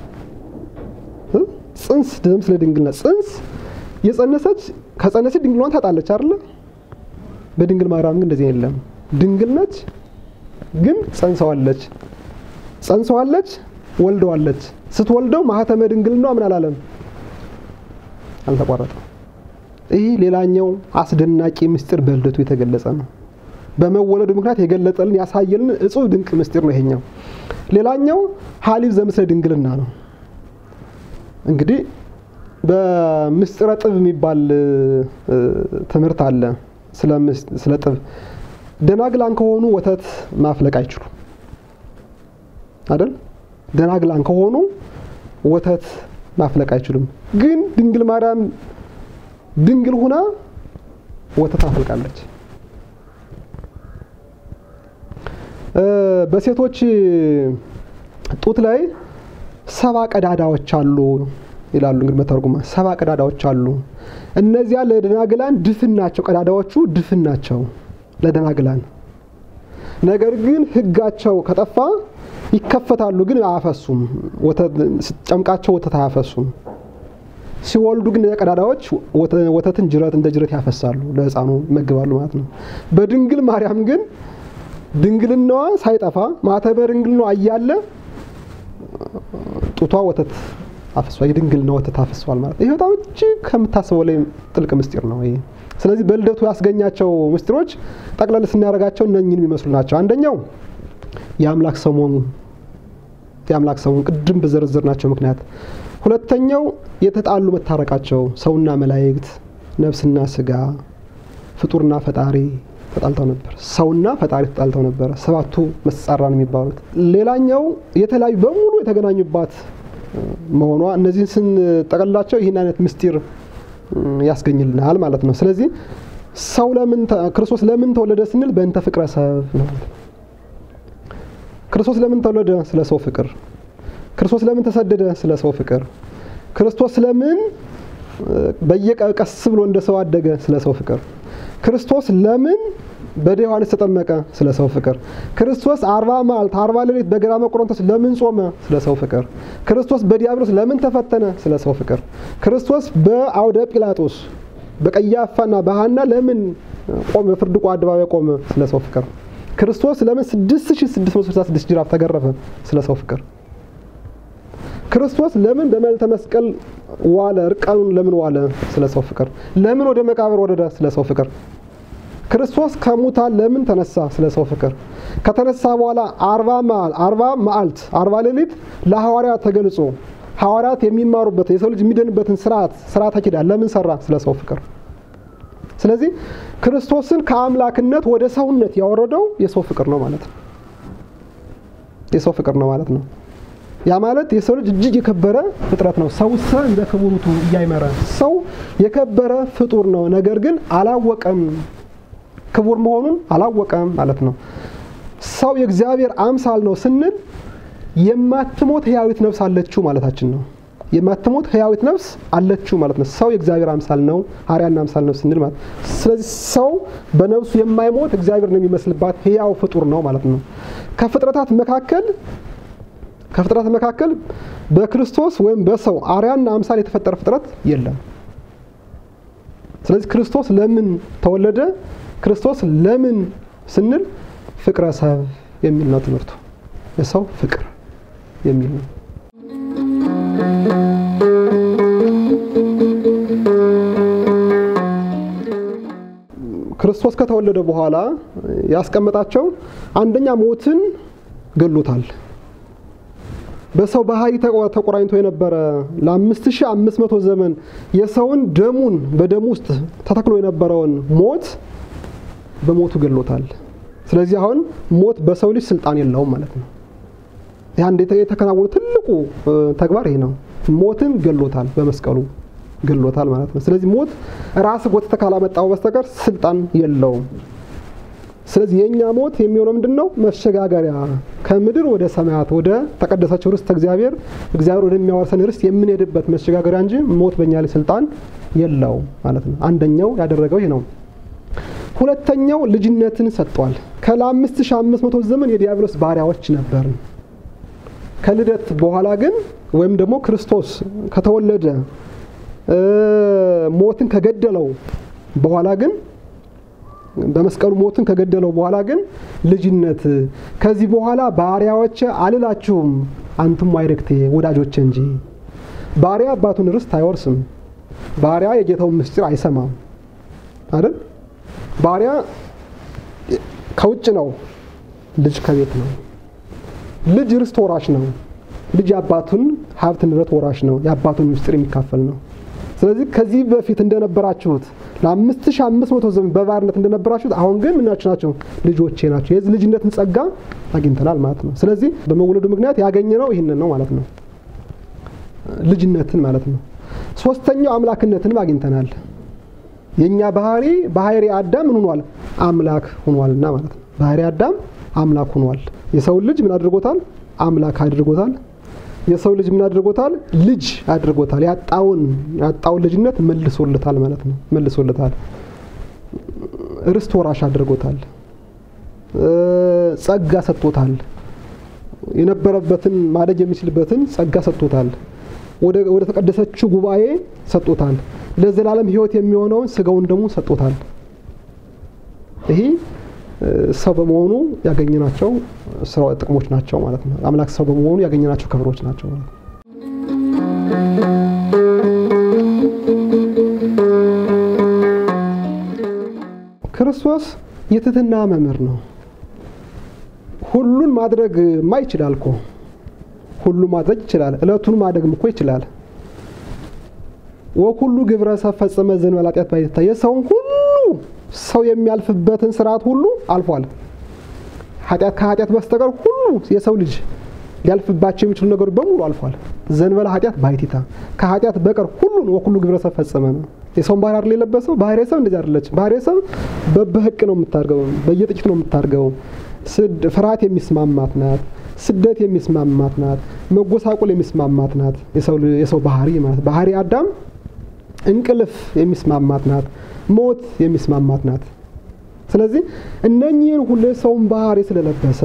ጽንስ ዘምስለ ድንግልና ጽንስ የጸነሰች ከጸነሰች ድንግሏን ታጣለች አይደለ? በድንግል ማርያም ግን እንደዚህ የለም። ድንግል ነች፣ ግን ጸንሰዋለች። ጸንሰዋለች፣ ወልደዋለች። ስትወልደው ማህተመ ድንግልና ምን አላለም? አልተቋረጠም። ይህ ሌላኛው አስደናቂ ምስጢር በልደቱ የተገለጸ ነው። በመወለዱ ምክንያት የገለጠልን ያሳየልን እጹብ ድንቅ ምስጢር ነው ይሄኛው። ሌላኛው ሀሊብ ዘምስለ ድንግልና ነው። እንግዲህ በምስጢረ ጥብ የሚባል ትምህርት አለ። ስለ ጥብ ደናግላን ከሆኑ ወተት ማፍለቅ አይችሉም አይደል? ደናግላን ከሆኑ ወተት ማፍለቅ አይችሉም። ግን ድንግል ማርያም ድንግል ሁና ወተት አፈልቃለች። በሴቶች ጡት ላይ ሰባ ቀዳዳዎች አሉ ይላሉ። እንግዲህ መተርጉማ ሰባ ቀዳዳዎች አሉ። እነዚያ ለደናግላን ድፍን ናቸው። ቀዳዳዎቹ ድፍን ናቸው ለደናግላን። ነገር ግን ሕጋቸው ከጠፋ ይከፈታሉ፣ ግን አያፈሱም። ጨምቃቸው ወተት አያፈሱም። ሲወልዱ ግን ቀዳዳዎች ወተትን ጅረት እንደ ጅረት ያፈሳሉ፣ ለሕፃኑ ይመግባሉ ማለት ነው። በድንግል ማርያም ግን ድንግልናዋ ሳይጠፋ ማተበ ድንግልናዋ እያለ ጡቷ ወተት አፍሷል። የድንግልና ወተት አፍሷል ማለት ይሄ በጣም እጅግ ከምታስበው ላይ ጥልቅ ምስጢር ነው ይሄ። ስለዚህ በልደቱ ያስገኛቸው ምስጢሮች ጠቅለል ስናደርጋቸው እነኝን የሚመስሉ ናቸው። አንደኛው የአምላክ ሰሞኑ የአምላክ ሰሞኑ ቅድም በዘረዘር ናቸው ምክንያት። ሁለተኛው የተጣሉ መታረቃቸው፣ ሰውና መላእክት፣ ነፍስና ስጋ፣ ፍጡርና ፈጣሪ ተጣልተው ነበር። ሰውና ፈጣሪ ተጣልተው ነበረ። ሰባቱ መጻራን የሚባሉት። ሌላኛው የተለያዩ በሙሉ የተገናኙባት መሆኗ እነዚህን ስንጠቀልላቸው ይህን አይነት ምስጢር ያስገኝልናል ማለት ነው። ስለዚህ ሰው ለምን ክርስቶስ ለምን ተወለደ ስንል በእንተ ፍቅረ ሰብ ነው። ክርስቶስ ለምን ተወለደ? ስለ ሰው ፍቅር። ክርስቶስ ለምን ተሰደደ? ስለ ሰው ፍቅር። ክርስቶስ ለምን በየቀስ ብሎ እንደ ሰው አደገ? ስለ ሰው ፍቅር። ክርስቶስ ለምን በደ ዮሐንስ ተጠመቀ? ስለ ሰው ፍቅር። ክርስቶስ አርባ መዓልት አርባ ሌሊት በገዳመ ቆሮንቶስ ለምን ጾመ? ስለ ሰው ፍቅር። ክርስቶስ በዲያብሎስ ለምን ተፈተነ? ስለ ሰው ፍቅር። ክርስቶስ በአውደ ጲላጦስ በቀያፋና በሐና ለምን ቆመ? በፍርድ አደባባይ ቆመ? ስለ ሰው ፍቅር። ክርስቶስ ለምን 6666 ጅራፍ ተገረፈ? ስለ ሰው ፍቅር። ክርስቶስ ለምን በመልዕልተ መስቀል ዋለ? እርቃኑን ለምን ዋለ? ስለ ሰው ፍቅር። ለምን ወደ መቃብር ወረደ? ስለ ሰው ፍቅር። ክርስቶስ ከሙታን ለምን ተነሳ? ስለ ሰው ፍቅር። ከተነሳ በኋላ አርባ አርባ መዓልት አርባ ሌሊት ለሐዋርያት ተገልጾ ሐዋርያት የሚማሩበት የሰው ልጅ የሚድንበትን ስርዓት ስርዓተ ኪዳን ለምን ሰራ? ስለ ሰው ፍቅር። ስለዚህ ክርስቶስን ከአምላክነት ወደ ሰውነት ያወረደው የሰው ፍቅር ነው ማለት ነው። የሰው ፍቅር ነው ማለት ነው። ያ ማለት የሰው ልጅ እጅግ የከበረ ፍጥረት ነው። ሰው ሰ እንደ ክቡሩቱ እያይመረ ሰው የከበረ ፍጡር ነው። ነገር ግን አላወቀም፣ ክቡር መሆኑን አላወቀም ማለት ነው። ሰው የእግዚአብሔር አምሳል ነው ስንል የማትሞት ህያዊት ነፍስ አለችው ማለታችን ነው። የማትሞት ህያዊት ነፍስ አለችው ማለት ነው። ሰው የእግዚአብሔር አምሳል ነው፣ አርያና አምሳል ነው ስንል ማለት ስለዚህ ሰው በነፍሱ የማይሞት እግዚአብሔር ነው የሚመስልባት ህያው ፍጡር ነው ማለት ነው። ከፍጥረታት መካከል ከፍጥረት መካከል በክርስቶስ ወይም በሰው አርያና አምሳል የተፈጠረ ፍጥረት የለም። ስለዚህ ክርስቶስ ለምን ተወለደ? ክርስቶስ ለምን ስንል ፍቅረ ሰብ የሚል ነው ትምህርቱ። የሰው ፍቅር የሚል ነው። ክርስቶስ ከተወለደ በኋላ ያስቀመጣቸው አንደኛ ሞትን ገሎታል። በሰው ባህሪ ተቆራኝቶ የነበረ ለ5500 ዘመን የሰውን ደሙን በደሙ ውስጥ ተተክሎ የነበረውን ሞት በሞቱ ገሎታል። ስለዚህ አሁን ሞት በሰው ልጅ ስልጣን የለውም ማለት ነው። ይህ አንድ የተከናወነ ትልቁ ተግባር ይሄ ነው። ሞትን ገሎታል፣ በመስቀሉ ገሎታል ማለት ነው። ስለዚህ ሞት ራስ ጎትተ ካላመጣው በስተቀር ስልጣን የለውም። ስለዚህ የእኛ ሞት የሚሆነው ምንድን ነው? መሸጋገሪያ ከምድር ወደ ሰማያት ወደ ተቀደሰችው ርስት እግዚአብሔር እግዚአብሔር ወደሚያወርሰን ርስት የምንሄድበት መሸጋገሪያ እንጂ ሞት በእኛ ላይ ስልጣን የለው ማለት ነው። አንደኛው ያደረገው ይህ ነው። ሁለተኛው ልጅነትን ሰጥቷል። ከለአምስት ሺህ አምስት መቶ ዘመን የዲያብሎስ ባሪያዎች ነበርን። ከልደት በኋላ ግን ወይም ደግሞ ክርስቶስ ከተወለደ ሞትን ከገደለው በኋላ ግን በመስቀሉ ሞትን ከገደለው በኋላ ግን ልጅነት ከዚህ በኋላ ባሪያዎች አልላችሁም አንቱም አይረክቴ ወዳጆች እንጂ። ባሪያ አባቱን ርስት አይወርስም። ባሪያ የጌታውን ምስጢር አይሰማም አይደል? ባሪያ ከውጭ ነው፣ ልጅ ከቤት ነው። ልጅ ርስት ወራሽ ነው። ልጅ የአባቱን ሀብት ንብረት ወራሽ ነው። የአባቱን ምስጢር የሚካፈል ነው። ስለዚህ ከዚህ በፊት እንደነበራችሁት ለአምስት ሺህ አምስት መቶ ዘመን በባርነት እንደነበራችሁት አሁን ግን ምናችሁ ናቸው? ልጆቼ ናቸው። የዚህ ልጅነትን ጸጋ አግኝተናል ማለት ነው። ስለዚህ በመወለዱ ምክንያት ያገኘነው ይህንን ነው ማለት ነው፣ ልጅነትን ማለት ነው። ሶስተኛው አምላክነትንም አግኝተናል። የእኛ ባህሪ ባህሪ አዳም ምን ሆኗል? አምላክ ሆኗልና ማለት ነው። ባህሪ አዳም አምላክ ሆኗል። የሰውን ልጅ ምን አድርጎታል? አምላክ አድርጎታል። የሰው ልጅ ምን አድርጎታል? ልጅ አድርጎታል። ያጣውን ያጣውን ልጅነት መልሶለታል ማለት ነው። መልሶለታል። ርስት ወራሽ አድርጎታል። ጸጋ ሰጥቶታል። የነበረበትን ማደግ የሚችልበትን ጸጋ ሰጥቶታል። ወደ ተቀደሰችው ጉባኤ ሰጥቶታል። ለዘላለም ሕይወት የሚሆነውን ስጋውን ደግሞ ሰጥቶታል። ይሄ ሰው በመሆኑ ያገኘናቸው ስራ ጥቅሞች ናቸው ማለት ነው። አምላክ ሰው በመሆኑ ያገኘናቸው ክብሮች ናቸው ማለት ነው። ክርስቶስ የትህትና መምህር ነው። ሁሉን ማድረግ ማ ይችላል እኮ ሁሉ ማድረግ ይችላል። እለቱን ማደግም እኮ ይችላል። ወኩሉ ግብረ ሰብ ፈጸመ ዘእንበለ ኃጢአት ባይታ የሰውን ሁሉ ሰው የሚያልፍበትን ስርዓት ሁሉ አልፏል። ኃጢአት ከኃጢአት በስተቀር ሁሉ የሰው ልጅ ሊያልፍባቸው የሚችሉ ነገሮች በሙሉ አልፏል። ዘእንበለ ኃጢአት ባይቲታ ከኃጢአት በቀር ሁሉን ወኩሉ ግብረ ሰብ ፈጸመ ነው። የሰውን ባህሪ አይደል የለበሰው? ባህሪ ሰብ እንደዚህ አይደለችም። ባህሪ ሰብ በበህቅ ነው የምታርገው፣ በየጥቂት ነው የምታርገው። ፍርሃት የሚስማማት ናት። ስደት የሚስማማት ናት። መጎሳቆል የሚስማማት ናት። የሰው ባህሪ ማለት ባህሪ አዳም እንቅልፍ የሚስማማት ናት። ሞት የሚስማማት ናት። ስለዚህ እነኚህን ሁሉ የሰውን ባህሪ ስለለበሰ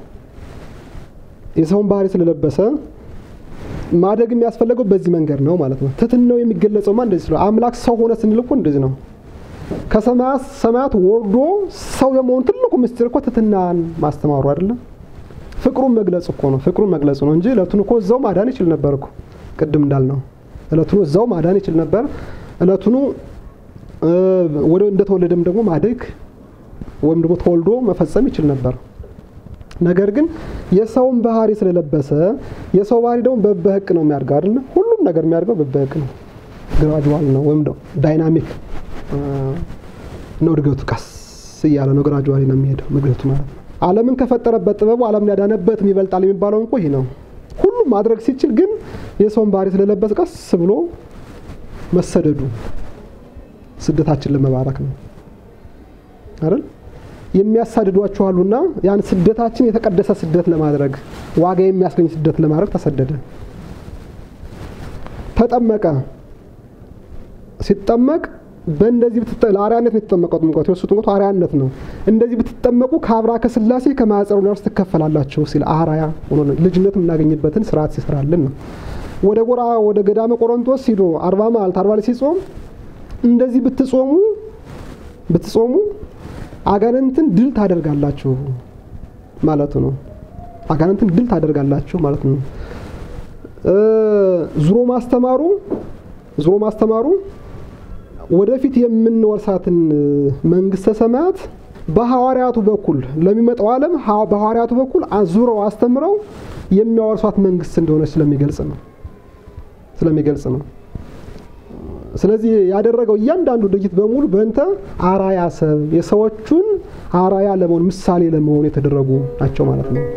የሰውን ባህሪ ስለለበሰ ማደግ የሚያስፈለገው በዚህ መንገድ ነው ማለት ነው። ትሕትናው የሚገለጸውማ እንደዚህ ስለ አምላክ ሰው ሆነ ስንል እኮ እንደዚህ ነው። ከሰማያት ሰማያት ወርዶ ሰው የመሆኑ ትልቁ ምስጢር እኮ ትሕትናን ማስተማሩ አይደለም። ፍቅሩን መግለጽ እኮ ነው። ፍቅሩን መግለጹ ነው እንጂ እለቱን እኮ እዛው ማዳን ይችል ነበር እኮ ቅድም እንዳልነው እለቱኑ እዛው ማዳን ይችል ነበር። እለቱኑ ወደ እንደተወለደም ደግሞ ማደግ ወይም ደግሞ ተወልዶ መፈጸም ይችል ነበር። ነገር ግን የሰውን ባህሪ ስለለበሰ የሰው ባህሪ ደግሞ በበህቅ ነው የሚያድገው አይደለ? ሁሉም ነገር የሚያድገው በበህቅ ነው። ግራጁዋል ነው ወይም ዳይናሚክ ነው እድገቱ። ቀስ እያለ ነው ግራጁዋሊ ነው የሚሄደው እድገቱ ማለት ነው። ዓለምን ከፈጠረበት ጥበቡ ዓለምን ያዳነበትም ይበልጣል የሚባለው እንኮ ይህ ነው። ሁሉም ማድረግ ሲችል ግን የሰውን ባህሪ ስለለበሰ ቀስ ብሎ መሰደዱ ስደታችን ለመባረክ ነው አይደል? የሚያሳድዷችሁ አሉና ያን ስደታችን የተቀደሰ ስደት ለማድረግ ዋጋ የሚያስገኝ ስደት ለማድረግ ተሰደደ። ተጠመቀ። ሲጠመቅ በእንደዚህ ለአርያነት ነው የተጠመቀው። ጥምቀቱ የእሱ ጥምቀቱ አርያነት ነው። እንደዚህ ብትጠመቁ ከአብራ ከስላሴ ከማኅፀኑ ነፍስ ትከፈላላችሁ ሲል አርአያ ሆኖ ልጅነት የምናገኝበትን ስርዓት ሲሰራልን ነው። ወደ ጎራ ወደ ገዳመ ቆሮንቶስ ሂዶ አርባ መዓልት አርባ ሌሊት ሲጾም እንደዚህ ብትጾሙ ብትጾሙ አጋንንትን ድል ታደርጋላችሁ ማለቱ ነው። አጋንንትን ድል ታደርጋላችሁ ማለት ነው። ዙሮ ማስተማሩ ዙሮ ማስተማሩ ወደፊት የምንወርሳትን መንግስተ ሰማያት በሐዋርያቱ በኩል ለሚመጣው ዓለም በሐዋርያቱ በኩል ዙረው አስተምረው የሚያወርሷት መንግስት እንደሆነች ስለሚገልጽ ነው ስለሚገልጽ ነው። ስለዚህ ያደረገው እያንዳንዱ ድርጊት በሙሉ በእንተ አራያ ሰብ የሰዎቹን አራያ ለመሆን ምሳሌ ለመሆን የተደረጉ ናቸው ማለት ነው።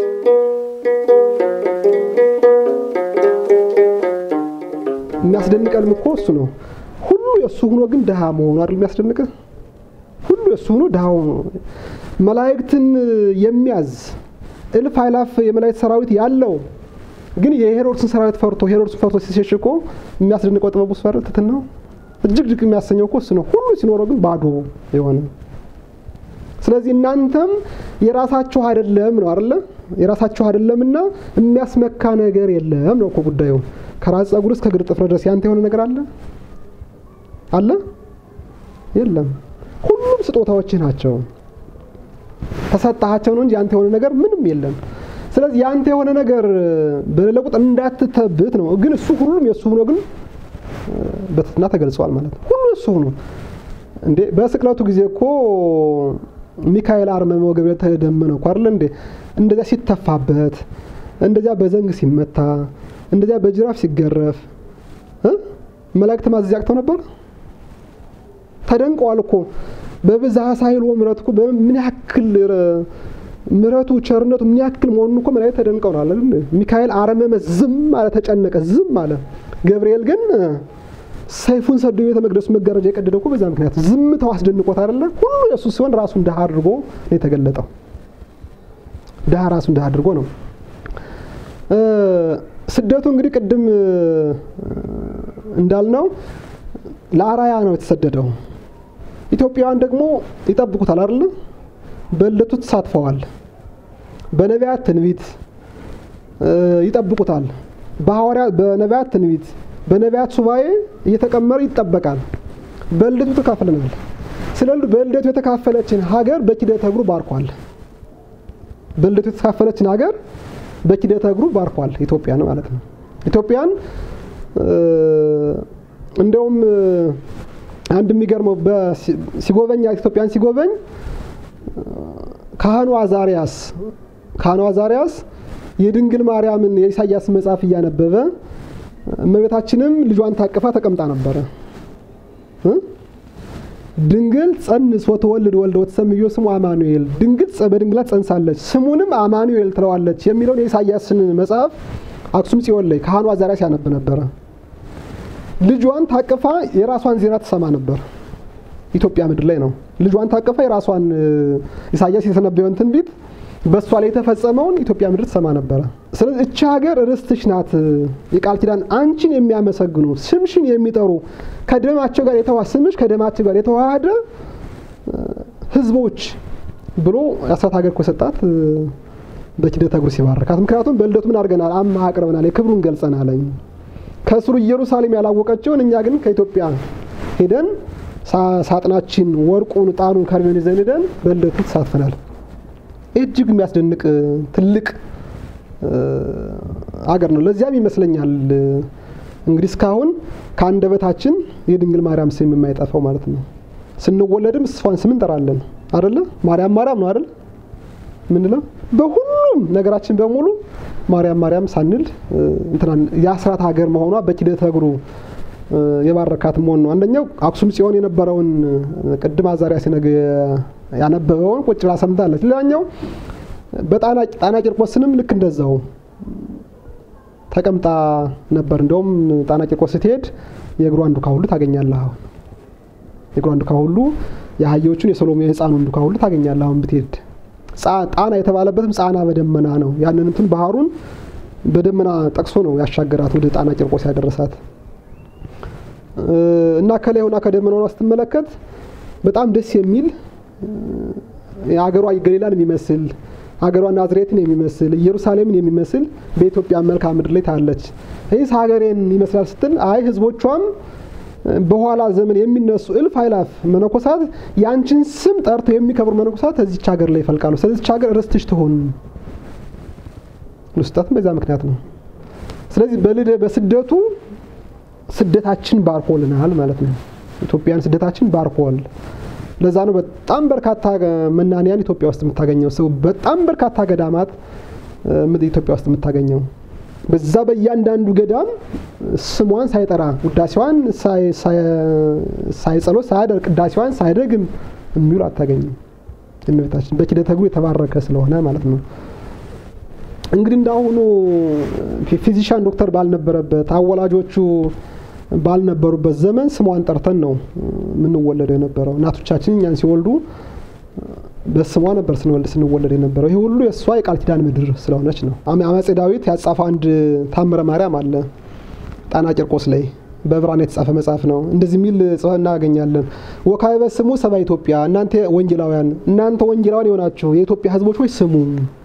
የሚያስደንቀንም እኮ እሱ ነው። ሁሉ የእሱ ሆኖ ግን ድሃ መሆኑ አይደል የሚያስደንቅህ? ሁሉ የእሱ ሆኖ ድሃ ሆኖ መላእክትን የሚያዝ እልፍ አእላፍ የመላእክት ሰራዊት ያለው ግን የሄሮድስን ሰራዊት ፈርቶ ሄሮድስን ፈርቶ ሲሸሽ እኮ የሚያስደንቀው ጥበቡ ስፈር ትትናው እጅግ ድቅ የሚያሰኘው እኮ እሱ ነው። ሁሉ ሲኖረው ግን ባዶ የሆነ ስለዚህ እናንተም የራሳችሁ አይደለም ነው አይደለ? የራሳችሁ አይደለምና የሚያስመካ ነገር የለም ነው እኮ ጉዳዩ። ከራስ ጸጉር እስከ እግር ጥፍር ድረስ ያንተ የሆነ ነገር አለ አለ የለም። ሁሉም ስጦታዎችህ ናቸው። ተሰጣቸው ነው እንጂ ያንተ የሆነ ነገር ምንም የለም። ስለዚህ ያንተ የሆነ ነገር በሌለ ቁጥር እንዳትተብት ነው። ግን እሱ ሁሉም የእሱ ሆኖ ግን በትህትና ተገልጸዋል ማለት ነው። ሁሉ እሱ ሆኖ እንዴ በስቅለቱ ጊዜ እኮ ሚካኤል አርመመ ወገብርኤል ተደመነ እኮ አይደለ እንዴ? እንደዚያ ሲተፋበት፣ እንደዚያ በዘንግ ሲመታ፣ እንደዚያ በጅራፍ ሲገረፍ መላእክት ማዘዝ ያቅተው ነበር? ተደንቀዋል እኮ በብዝሃ ሳይል ምሕረቱ እኮ ምን ያክል ምሕረቱ ቸርነቱ ምን ያክል መሆኑን እኮ መላእክት ተደንቀው ነው አይደል? ሚካኤል አረመመ፣ ዝም አለ፣ ተጨነቀ፣ ዝም አለ። ገብርኤል ግን ሰይፉን ሰዶ ቤተ መቅደሱ መጋረጃ የቀደደው እኮ በዛ ምክንያት ዝምታው አስደንቆት አይደለ? ሁሉ የእሱ ሲሆን ራሱን ድሃ አድርጎ ነው የተገለጠው። ድሃ ራሱን ድሃ አድርጎ ነው። ስደቱ እንግዲህ ቅድም እንዳልነው ለአራያ ነው የተሰደደው። ኢትዮጵያውያን ደግሞ ይጠብቁታል አይደለ? በልደቱ ተሳትፈዋል። በነቢያት ትንቢት ይጠብቁታል። በሐዋርያ በነቢያት ትንቢት በነቢያት ሱባኤ እየተቀመረ ይጠበቃል። በልደቱ ተካፍለናል። ስለ በልደቱ የተካፈለችን ሀገር በኪደተ እግሩ ባርኳል። በልደቱ የተካፈለችን ሀገር በኪደተ እግሩ ባርኳል። ኢትዮጵያን ማለት ነው። ኢትዮጵያን እንደውም አንድ የሚገርመው ሲጎበኛት ኢትዮጵያን ሲጎበኝ ካህኑ አዛሪያስ ካህኑ አዛሪያስ የድንግል ማርያምን የኢሳያስ መጽሐፍ እያነበበ እመቤታችንም ልጇን ታቅፋ ተቀምጣ ነበረ። ድንግል ጸንስ ወትወልድ ወልደ ወትሰምዮ ስሙ አማኑኤል፣ ድንግል በድንግላት ጸንሳለች ስሙንም አማኑኤል ትለዋለች የሚለውን የኢሳያስን መጽሐፍ አክሱም ጽዮን ላይ ካህኑ አዛሪያስ ያነብ ነበረ። ልጇን ታቅፋ የራሷን ዜና ትሰማ ነበር። ኢትዮጵያ ምድር ላይ ነው። ልጇን ታቅፋ የራሷን ኢሳያስ የተነበየውን ትንቢት በእሷ ላይ የተፈጸመውን ኢትዮጵያ ምድር ትሰማ ነበረ። ስለዚህ እቺ ሀገር ርስትሽ ናት፣ የቃል ኪዳን አንቺን የሚያመሰግኑ ስምሽን የሚጠሩ ከደማቸው ጋር የተዋ ስምሽ ከደማቸው ጋር የተዋሃደ ሕዝቦች ብሎ የአስራት ሀገር እኮ ሰጣት በኪደተ እግሩ ሲባረካት። ምክንያቱም በልደቱ ምን አድርገናል? አማ አቅርበናል፣ የክብሩን ገልጸናለኝ። ከስሩ ኢየሩሳሌም ያላወቀችውን እኛ ግን ከኢትዮጵያ ሄደን ሳጥናችን ወርቁን፣ ዕጣኑን፣ ከርቤውን ይዘን ሄደን በልደቱ ተሳትፈናል። እጅግ የሚያስደንቅ ትልቅ አገር ነው። ለዚያም ይመስለኛል እንግዲህ እስካሁን ከአንደበታችን የድንግል ማርያም ስም የማይጠፋው ማለት ነው። ስንወለድም እሷን ስም እንጠራለን አደለ? ማርያም ማርያም ነው አደለ? ምንለው በሁሉም ነገራችን በሙሉ ማርያም ማርያም ሳንል እንትናን የአስራት ሀገር መሆኗ በኪደተ እግሩ የባረካት መሆን ነው። አንደኛው አክሱም ጽዮን የነበረውን ቅድም አዛሪያስ ሲነግ ያነበበውን ቁጭ ብላ ሰምታለች። ሌላኛው በጣና ጣና ቂርቆስንም ልክ እንደዛው ተቀምጣ ነበር። እንደውም ጣና ቂርቆስ ስትሄድ የእግሯን ዱካ ሁሉ ታገኛለህ። አሁን የእግሯን ዱካ ሁሉ የአህዮቹን የሰሎሜ የሕፃኑን ዱካ ሁሉ ታገኛለህ። አሁን ብትሄድ ጣና የተባለበትም ጻና በደመና ነው። ያንን እንትን ባህሩን በደመና ጠቅሶ ነው ያሻገራት ወደ ጣና ቂርቆስ ያደረሳት እና ከላይ ሆና ከደመናዋ ስትመለከት በጣም ደስ የሚል የሀገሯ ገሊላን የሚመስል ሀገሯ ናዝሬትን የሚመስል ኢየሩሳሌምን የሚመስል በኢትዮጵያ መልክዓ ምድር ላይ ታለች። ይህስ ሀገሬን ይመስላል ስትል አይ ህዝቦቿም በኋላ ዘመን የሚነሱ እልፍ አእላፍ መነኮሳት ያንቺን ስም ጠርተው የሚከብሩ መነኮሳት እዚች ሀገር ላይ ይፈልቃሉ። ስለዚች ሀገር ርስትሽ ትሆን ልስጣትም በዛ ምክንያት ነው። ስለዚህ በልደ በስደቱ ስደታችን ባርኮልናል ማለት ነው። ኢትዮጵያን ስደታችን ባርኮል። ለዛ ነው በጣም በርካታ መናንያን ኢትዮጵያ ውስጥ የምታገኘው ሰው በጣም በርካታ ገዳማት ኢትዮጵያ ውስጥ የምታገኘው በዛ በእያንዳንዱ ገዳም ስሟን ሳይጠራ ውዳሴዋን ሳይጸሎት ሳያደርግ ቅዳሴዋን ሳይደግም የሚውል አታገኝም። እመቤታችን በኪደተ እግሩ የተባረከ ስለሆነ ማለት ነው። እንግዲህ እንዳሁኑ ፊዚሻን ዶክተር ባልነበረበት አወላጆቹ ባልነበሩበት ዘመን ስሟን ጠርተን ነው የምንወለደው የነበረው። እናቶቻችን እኛን ሲወልዱ በስሟ ነበር ስንወልድ ስንወለድ የነበረው። ይህ ሁሉ የእሷ የቃል ኪዳን ምድር ስለሆነች ነው። አፄ ዳዊት ያጻፈው አንድ ታምረ ማርያም አለ ጣና ቂርቆስ ላይ በብራና የተጻፈ መጽሐፍ ነው። እንደዚህ የሚል ጽፈ እናገኛለን። ወካዕበ ስሙ ሰባ ኢትዮጵያ፣ እናንተ ወንጌላውያን እናንተ ወንጌላውያን የሆናችሁ የኢትዮጵያ ሕዝቦች ሆይ ስሙ።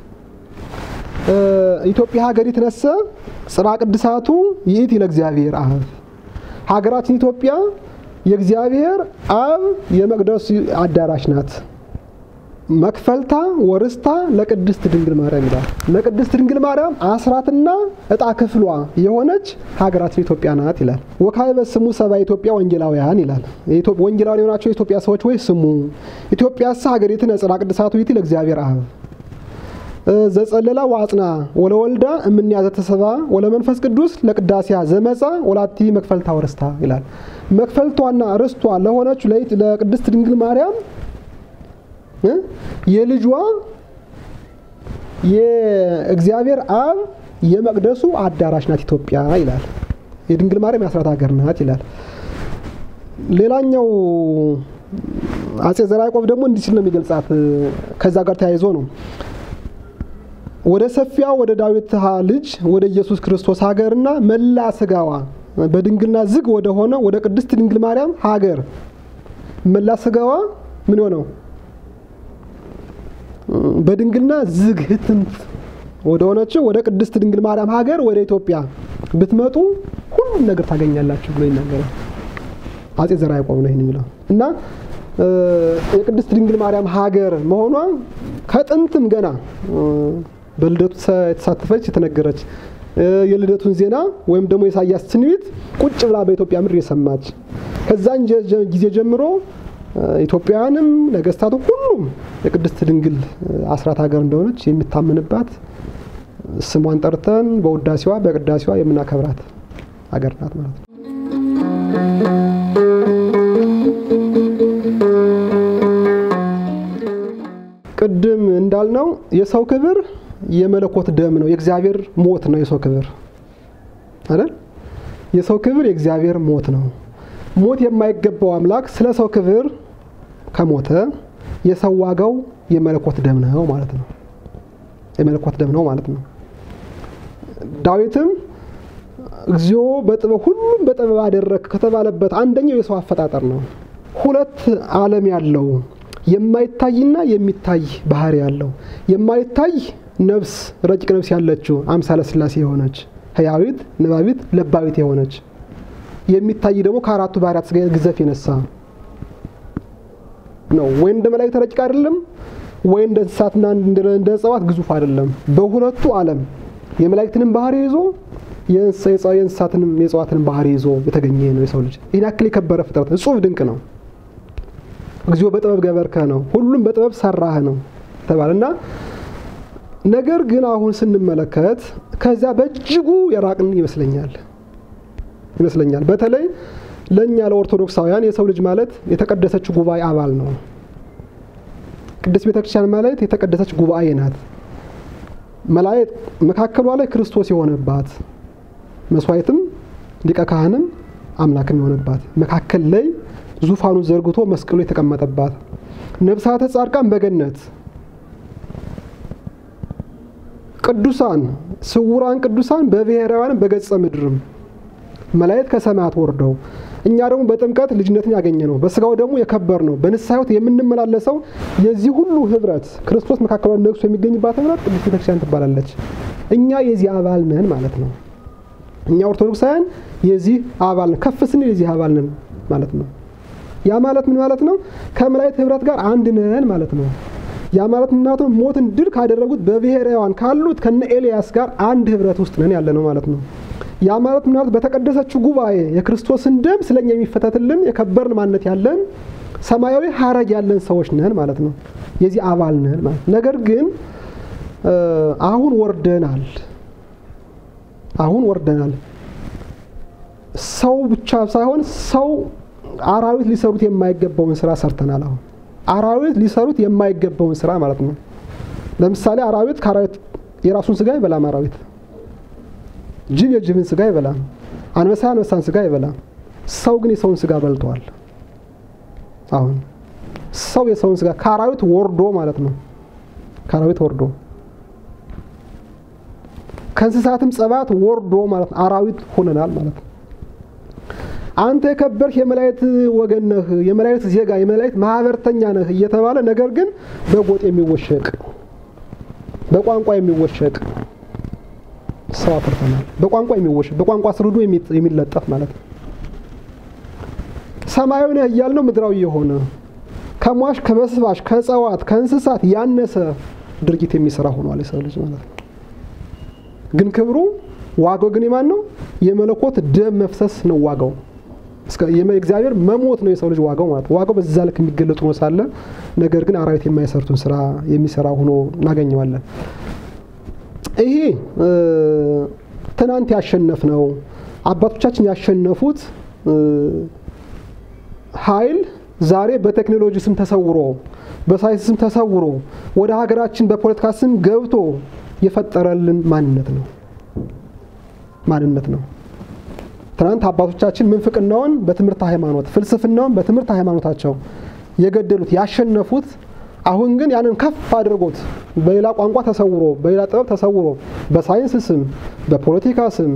ኢትዮጵያ ሀገር ይትነሰ ጽርሐ ቅድሳቱ ይእቲ ለእግዚአብሔር አብ። ሀገራችን ኢትዮጵያ የእግዚአብሔር አብ የመቅደሱ አዳራሽ ናት። መክፈልታ ወርስታ ለቅድስት ድንግል ማርያም ይላል። ለቅድስት ድንግል ማርያም አስራትና እጣ ክፍሏ የሆነች ሀገራችን ኢትዮጵያ ናት ይላል። ወካዕበ ስሙ ሰባ ኢትዮጵያ ወንጌላውያን ይላል። ወንጌላውያን የሆናቸው የኢትዮጵያ ሰዎች ወይ ስሙ። ኢትዮጵያስ ሀገሪትነ ጽርሐ ቅድሳቱ ይእቲ ለእግዚአብሔር አብ ዘጸለላ ዋጽና ወለወልዳ እምንያዘ ተሰባ ወለመንፈስ ቅዱስ ለቅዳሴያ ዘመፃ ወላቲ መክፈልታ ወርስታ ይላል። መክፈልቷና ርስቷ ለሆነች ለቅድስት ድንግል ማርያም የልጇ የእግዚአብሔር አብ የመቅደሱ አዳራሽ ናት ኢትዮጵያ ይላል። የድንግል ማርያም የአስራት ሀገር ናት ይላል። ሌላኛው አጼ ዘርዓ ያዕቆብ ደግሞ እንዲህ ሲል ነው የሚገልጻት። ከዛ ጋር ተያይዞ ነው ወደ ሰፊያ ወደ ዳዊት ልጅ ወደ ኢየሱስ ክርስቶስ ሀገርና መላ ስጋዋ በድንግልና ዝግ ወደ ሆነ ወደ ቅድስት ድንግል ማርያም ሀገር መላ ስጋዋ ምን ሆነው በድንግልና ዝግ ህትምት ወደ ሆነችው ወደ ቅድስት ድንግል ማርያም ሀገር ወደ ኢትዮጵያ ብትመጡ ሁሉም ነገር ታገኛላችሁ ብሎ ይናገራል። አጼ ዘርዓ ያዕቆብ ነው ይህን የሚለው እና የቅድስት ድንግል ማርያም ሀገር መሆኗ ከጥንትም ገና በልደቱ የተሳተፈች የተነገረች የልደቱን ዜና ወይም ደግሞ የኢሳያስ ትንቢት ቁጭ ብላ በኢትዮጵያ ምድር የሰማች ከዛን ጊዜ ጀምሮ ኢትዮጵያውያንም ነገስታቱ ሁሉም የቅድስት ድንግል አስራት ሀገር እንደሆነች የሚታመንባት ስሟን ጠርተን በውዳሴዋ በቅዳሴዋ የምናከብራት ሀገር ናት ማለት ነው። ቅድም እንዳልነው የሰው ክብር የመለኮት ደም ነው። የእግዚአብሔር ሞት ነው የሰው ክብር አይደል? የሰው ክብር የእግዚአብሔር ሞት ነው። ሞት የማይገባው አምላክ ስለ ሰው ክብር ከሞተ የሰው ዋጋው የመለኮት ደም ነው ማለት ነው። የመለኮት ደም ነው ማለት ነው። ዳዊትም እግዚኦ በጥበብ ሁሉም በጥበብ አደረግ ከተባለበት አንደኛው የሰው አፈጣጠር ነው። ሁለት ዓለም ያለው የማይታይና የሚታይ ባህሪ ያለው የማይታይ ነፍስ ረቂቅ ነፍስ ያለችው አምሳለ ሥላሴ የሆነች ህያዊት፣ ንባቢት፣ ለባዊት የሆነች የሚታይ ደግሞ ከአራቱ ባህሪያት ስጋ ግዘፍ የነሳ ነው። ወይ እንደ መላእክት ረቂቅ አይደለም፣ ወይ እንደ እንስሳትና እንደ እጽዋት ግዙፍ አይደለም። በሁለቱ ዓለም የመላእክትንም ባህሪ ይዞ የእንስሳትንም የእጽዋትንም ባህሪ ይዞ የተገኘ ነው የሰው ልጅ። ይህን ያክል የከበረ ፍጥረት እጹብ ድንቅ ነው። እግዚኦ በጥበብ ገበርከ ነው፣ ሁሉም በጥበብ ሰራህ ነው ተባለና ነገር ግን አሁን ስንመለከት ከዚያ በእጅጉ የራቅን ይመስለኛል ይመስለኛል በተለይ ለእኛ ለኦርቶዶክሳውያን የሰው ልጅ ማለት የተቀደሰች ጉባኤ አባል ነው። ቅድስት ቤተክርስቲያን ማለት የተቀደሰች ጉባኤ ናት። መላእክት መካከሏ ላይ ክርስቶስ የሆነባት መስዋዕትም ሊቀ ካህንም አምላክም የሆነባት መካከል ላይ ዙፋኑን ዘርግቶ መስቀሉ የተቀመጠባት ነብሳተ ጻድቃን በገነት ቅዱሳን ስውራን ቅዱሳን በብሔራውያን በገጸ ምድርም መላእክት ከሰማያት ወርደው እኛ ደግሞ በጥምቀት ልጅነትን ያገኘ ነው። በስጋው ደግሞ የከበር ነው። በንስሐ ሕይወት የምንመላለሰው የዚህ ሁሉ ህብረት ክርስቶስ መካከሏ ነግሶ የሚገኝባት ህብረት ቅድስት ቤተክርስቲያን ትባላለች። እኛ የዚህ አባል ነን ማለት ነው። እኛ ኦርቶዶክሳውያን የዚህ አባል ነን። ከፍ ስንል የዚህ አባል ነን ማለት ነው። ያ ማለት ምን ማለት ነው? ከመላእክት ህብረት ጋር አንድ ነን ማለት ነው። ያ ማለት ምን ማለት ነው? ሞትን ድል ካደረጉት በብሔራውያን ካሉት ከነ ኤልያስ ጋር አንድ ህብረት ውስጥ ነን ያለ ነው ማለት ነው። ያ ማለት ምን ማለት በተቀደሰችው ጉባኤ የክርስቶስን ደም ስለኛ የሚፈተትልን የከበርን ማንነት ያለን ሰማያዊ ሀረግ ያለን ሰዎች ነን ማለት ነው። የዚህ አባል ነን ማለት ነገር ግን አሁን ወርደናል። አሁን ወርደናል። ሰው ብቻ ሳይሆን ሰው አራዊት ሊሰሩት የማይገባውን ስራ ሰርተናል። አሁን አራዊት ሊሰሩት የማይገባውን ስራ ማለት ነው። ለምሳሌ አራዊት ከአራዊት የራሱን ስጋ አይበላም። አራዊት ጅብ የጅብን ስጋ አይበላም። አንበሳ አንበሳን ስጋ አይበላም። ሰው ግን የሰውን ስጋ በልተዋል። አሁን ሰው የሰውን ስጋ ከአራዊት ወርዶ ማለት ነው። ከአራዊት ወርዶ ከእንስሳትም ጸባት ወርዶ ማለት ነው። አራዊት ሆነናል ማለት ነው። አንተ የከበርህ የመላእክት ወገን ነህ፣ የመላእክት ዜጋ፣ የመላእክት ማህበርተኛ ነህ እየተባለ ነገር ግን በጎጥ የሚወሸቅ በቋንቋ የሚወሸቅ ሰው አፍርተናል። በቋንቋ የሚወሸቅ በቋንቋ ስርዱ የሚለጠፍ ማለት ነው። ሰማያዊ ነህ እያልነው ምድራዊ የሆነ ከሟሽ ከበስባሽ ከእጽዋት ከእንስሳት ያነሰ ድርጊት የሚሰራ ሆኗል የሰው ልጅ ማለት ነው። ግን ክብሩ ዋጋው ግን የማን ነው? የመለኮት ደም መፍሰስ ነው ዋጋው። እግዚአብሔር መሞት ነው የሰው ልጅ ዋጋው ማለት ነው። ዋጋው በዛ ልክ የሚገለጡ ነው ሳለ ነገር ግን አራዊት የማይሰርቱን ስራ የሚሰራ ሆኖ እናገኘዋለን። ይሄ ትናንት ያሸነፍ ነው አባቶቻችን ያሸነፉት ኃይል ዛሬ በቴክኖሎጂ ስም ተሰውሮ በሳይንስ ስም ተሰውሮ ወደ ሀገራችን በፖለቲካ ስም ገብቶ የፈጠረልን ማንነት ነው ማንነት ነው። ትናንት አባቶቻችን ምንፍቅናውን በትምህርት ሃይማኖት፣ ፍልስፍናውን በትምህርት ሃይማኖታቸው የገደሉት ያሸነፉት፣ አሁን ግን ያንን ከፍ አድርጎት በሌላ ቋንቋ ተሰውሮ በሌላ ጥበብ ተሰውሮ በሳይንስ ስም በፖለቲካ ስም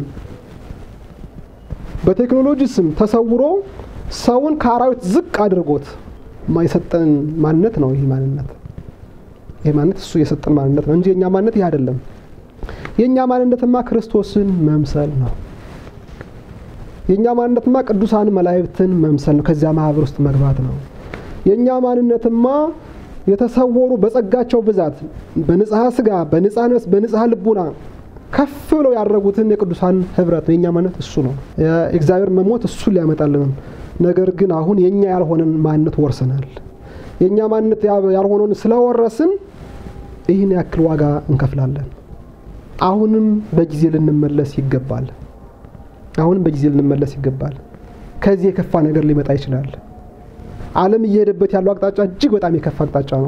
በቴክኖሎጂ ስም ተሰውሮ ሰውን ከአራዊት ዝቅ አድርጎት የሰጠን ማንነት ነው። ይህ ማንነት ይህ ማንነት እሱ የሰጠን ማንነት ነው እንጂ የእኛ ማንነት ይህ አይደለም። የእኛ ማንነትማ ክርስቶስን መምሰል ነው። የእኛ ማንነትማ ቅዱሳን መላእክትን መምሰል ነው። ከዚያ ማህበር ውስጥ መግባት ነው። የእኛ ማንነትማ የተሰወሩ በጸጋቸው ብዛት በንጽሐ ስጋ፣ በንጽሐ ነፍስ፣ በንጽሐ ልቡና ከፍ ብለው ያደረጉትን የቅዱሳን ህብረት ነው። የእኛ ማንነት እሱ ነው። የእግዚአብሔር መሞት እሱን ሊያመጣልንም ነገር ግን አሁን የኛ ያልሆነን ማንነት ወርሰናል። የኛ ማንነት ያልሆነውን ስለወረስን ይህን ያክል ዋጋ እንከፍላለን። አሁንም በጊዜ ልንመለስ ይገባል። አሁንም በጊዜ ልንመለስ ይገባል። ከዚህ የከፋ ነገር ሊመጣ ይችላል። ዓለም እየሄደበት ያለው አቅጣጫ እጅግ በጣም የከፋ አቅጣጫ ነው።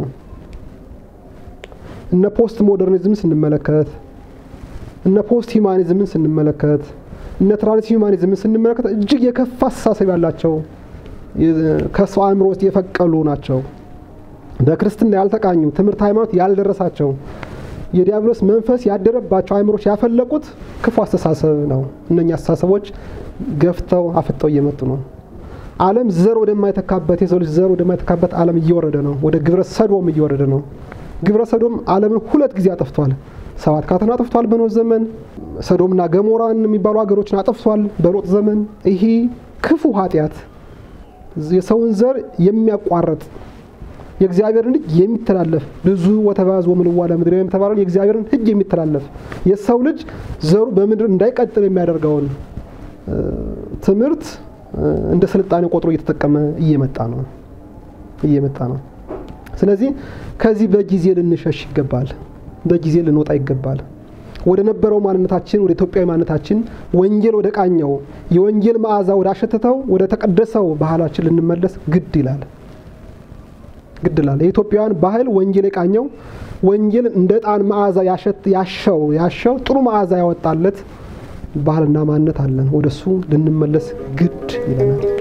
እነ ፖስት ሞደርኒዝም ስንመለከት፣ እነ ፖስት ሂማኒዝምን ስንመለከት እነ ትራንስ ሂውማኒዝምን ስንመለከት እጅግ የከፋ አስተሳሰብ ያላቸው ከሰው አእምሮ ውስጥ የፈቀሉ ናቸው። በክርስትና ያልተቃኙ ትምህርት ሃይማኖት ያልደረሳቸው የዲያብሎስ መንፈስ ያደረባቸው አእምሮች ያፈለቁት ክፉ አስተሳሰብ ነው። እነኛ አስተሳሰቦች ገፍተው አፍጠው እየመጡ ነው። ዓለም ዘር ወደማይተካበት የሰው ልጅ ዘር ወደማይተካበት ዓለም እየወረደ ነው። ወደ ግብረ ሰዶም እየወረደ ነው። ግብረ ሰዶም ዓለምን ሁለት ጊዜ አጥፍቷል። ሰባት ካትን አጥፍቷል በኖህ ዘመን። ሰዶምና ገሞራን የሚባሉ ሀገሮችን አጥፍቷል በሎጥ ዘመን። ይሄ ክፉ ኃጢአት የሰውን ዘር የሚያቋርጥ የእግዚአብሔርን ሕግ የሚተላለፍ ብዙ ወተባዝ ወምልዋ ለምድር የተባለውን የእግዚአብሔርን ሕግ የሚተላለፍ የሰው ልጅ ዘሩ በምድር እንዳይቀጥል የሚያደርገውን ትምህርት እንደ ስልጣኔ ቆጥሮ እየተጠቀመ እየመጣ ነው እየመጣ ነው። ስለዚህ ከዚህ በጊዜ ልንሸሽ ይገባል። በጊዜ ልንወጣ ይገባል። ወደ ነበረው ማንነታችን ወደ ኢትዮጵያዊ ማንነታችን ወንጌል ወደ ቃኘው የወንጌል መዓዛ ወደ አሸተተው ወደ ተቀደሰው ባህላችን ልንመለስ ግድ ይላል ግድ ይላል። የኢትዮጵያውያን ባህል ወንጌል የቃኘው ወንጌል እንደ ዕጣን መዓዛ ያሸው ያሸው ጥሩ መዓዛ ያወጣለት ባህልና ማንነት አለን። ወደሱ ልንመለስ ግድ ይለናል።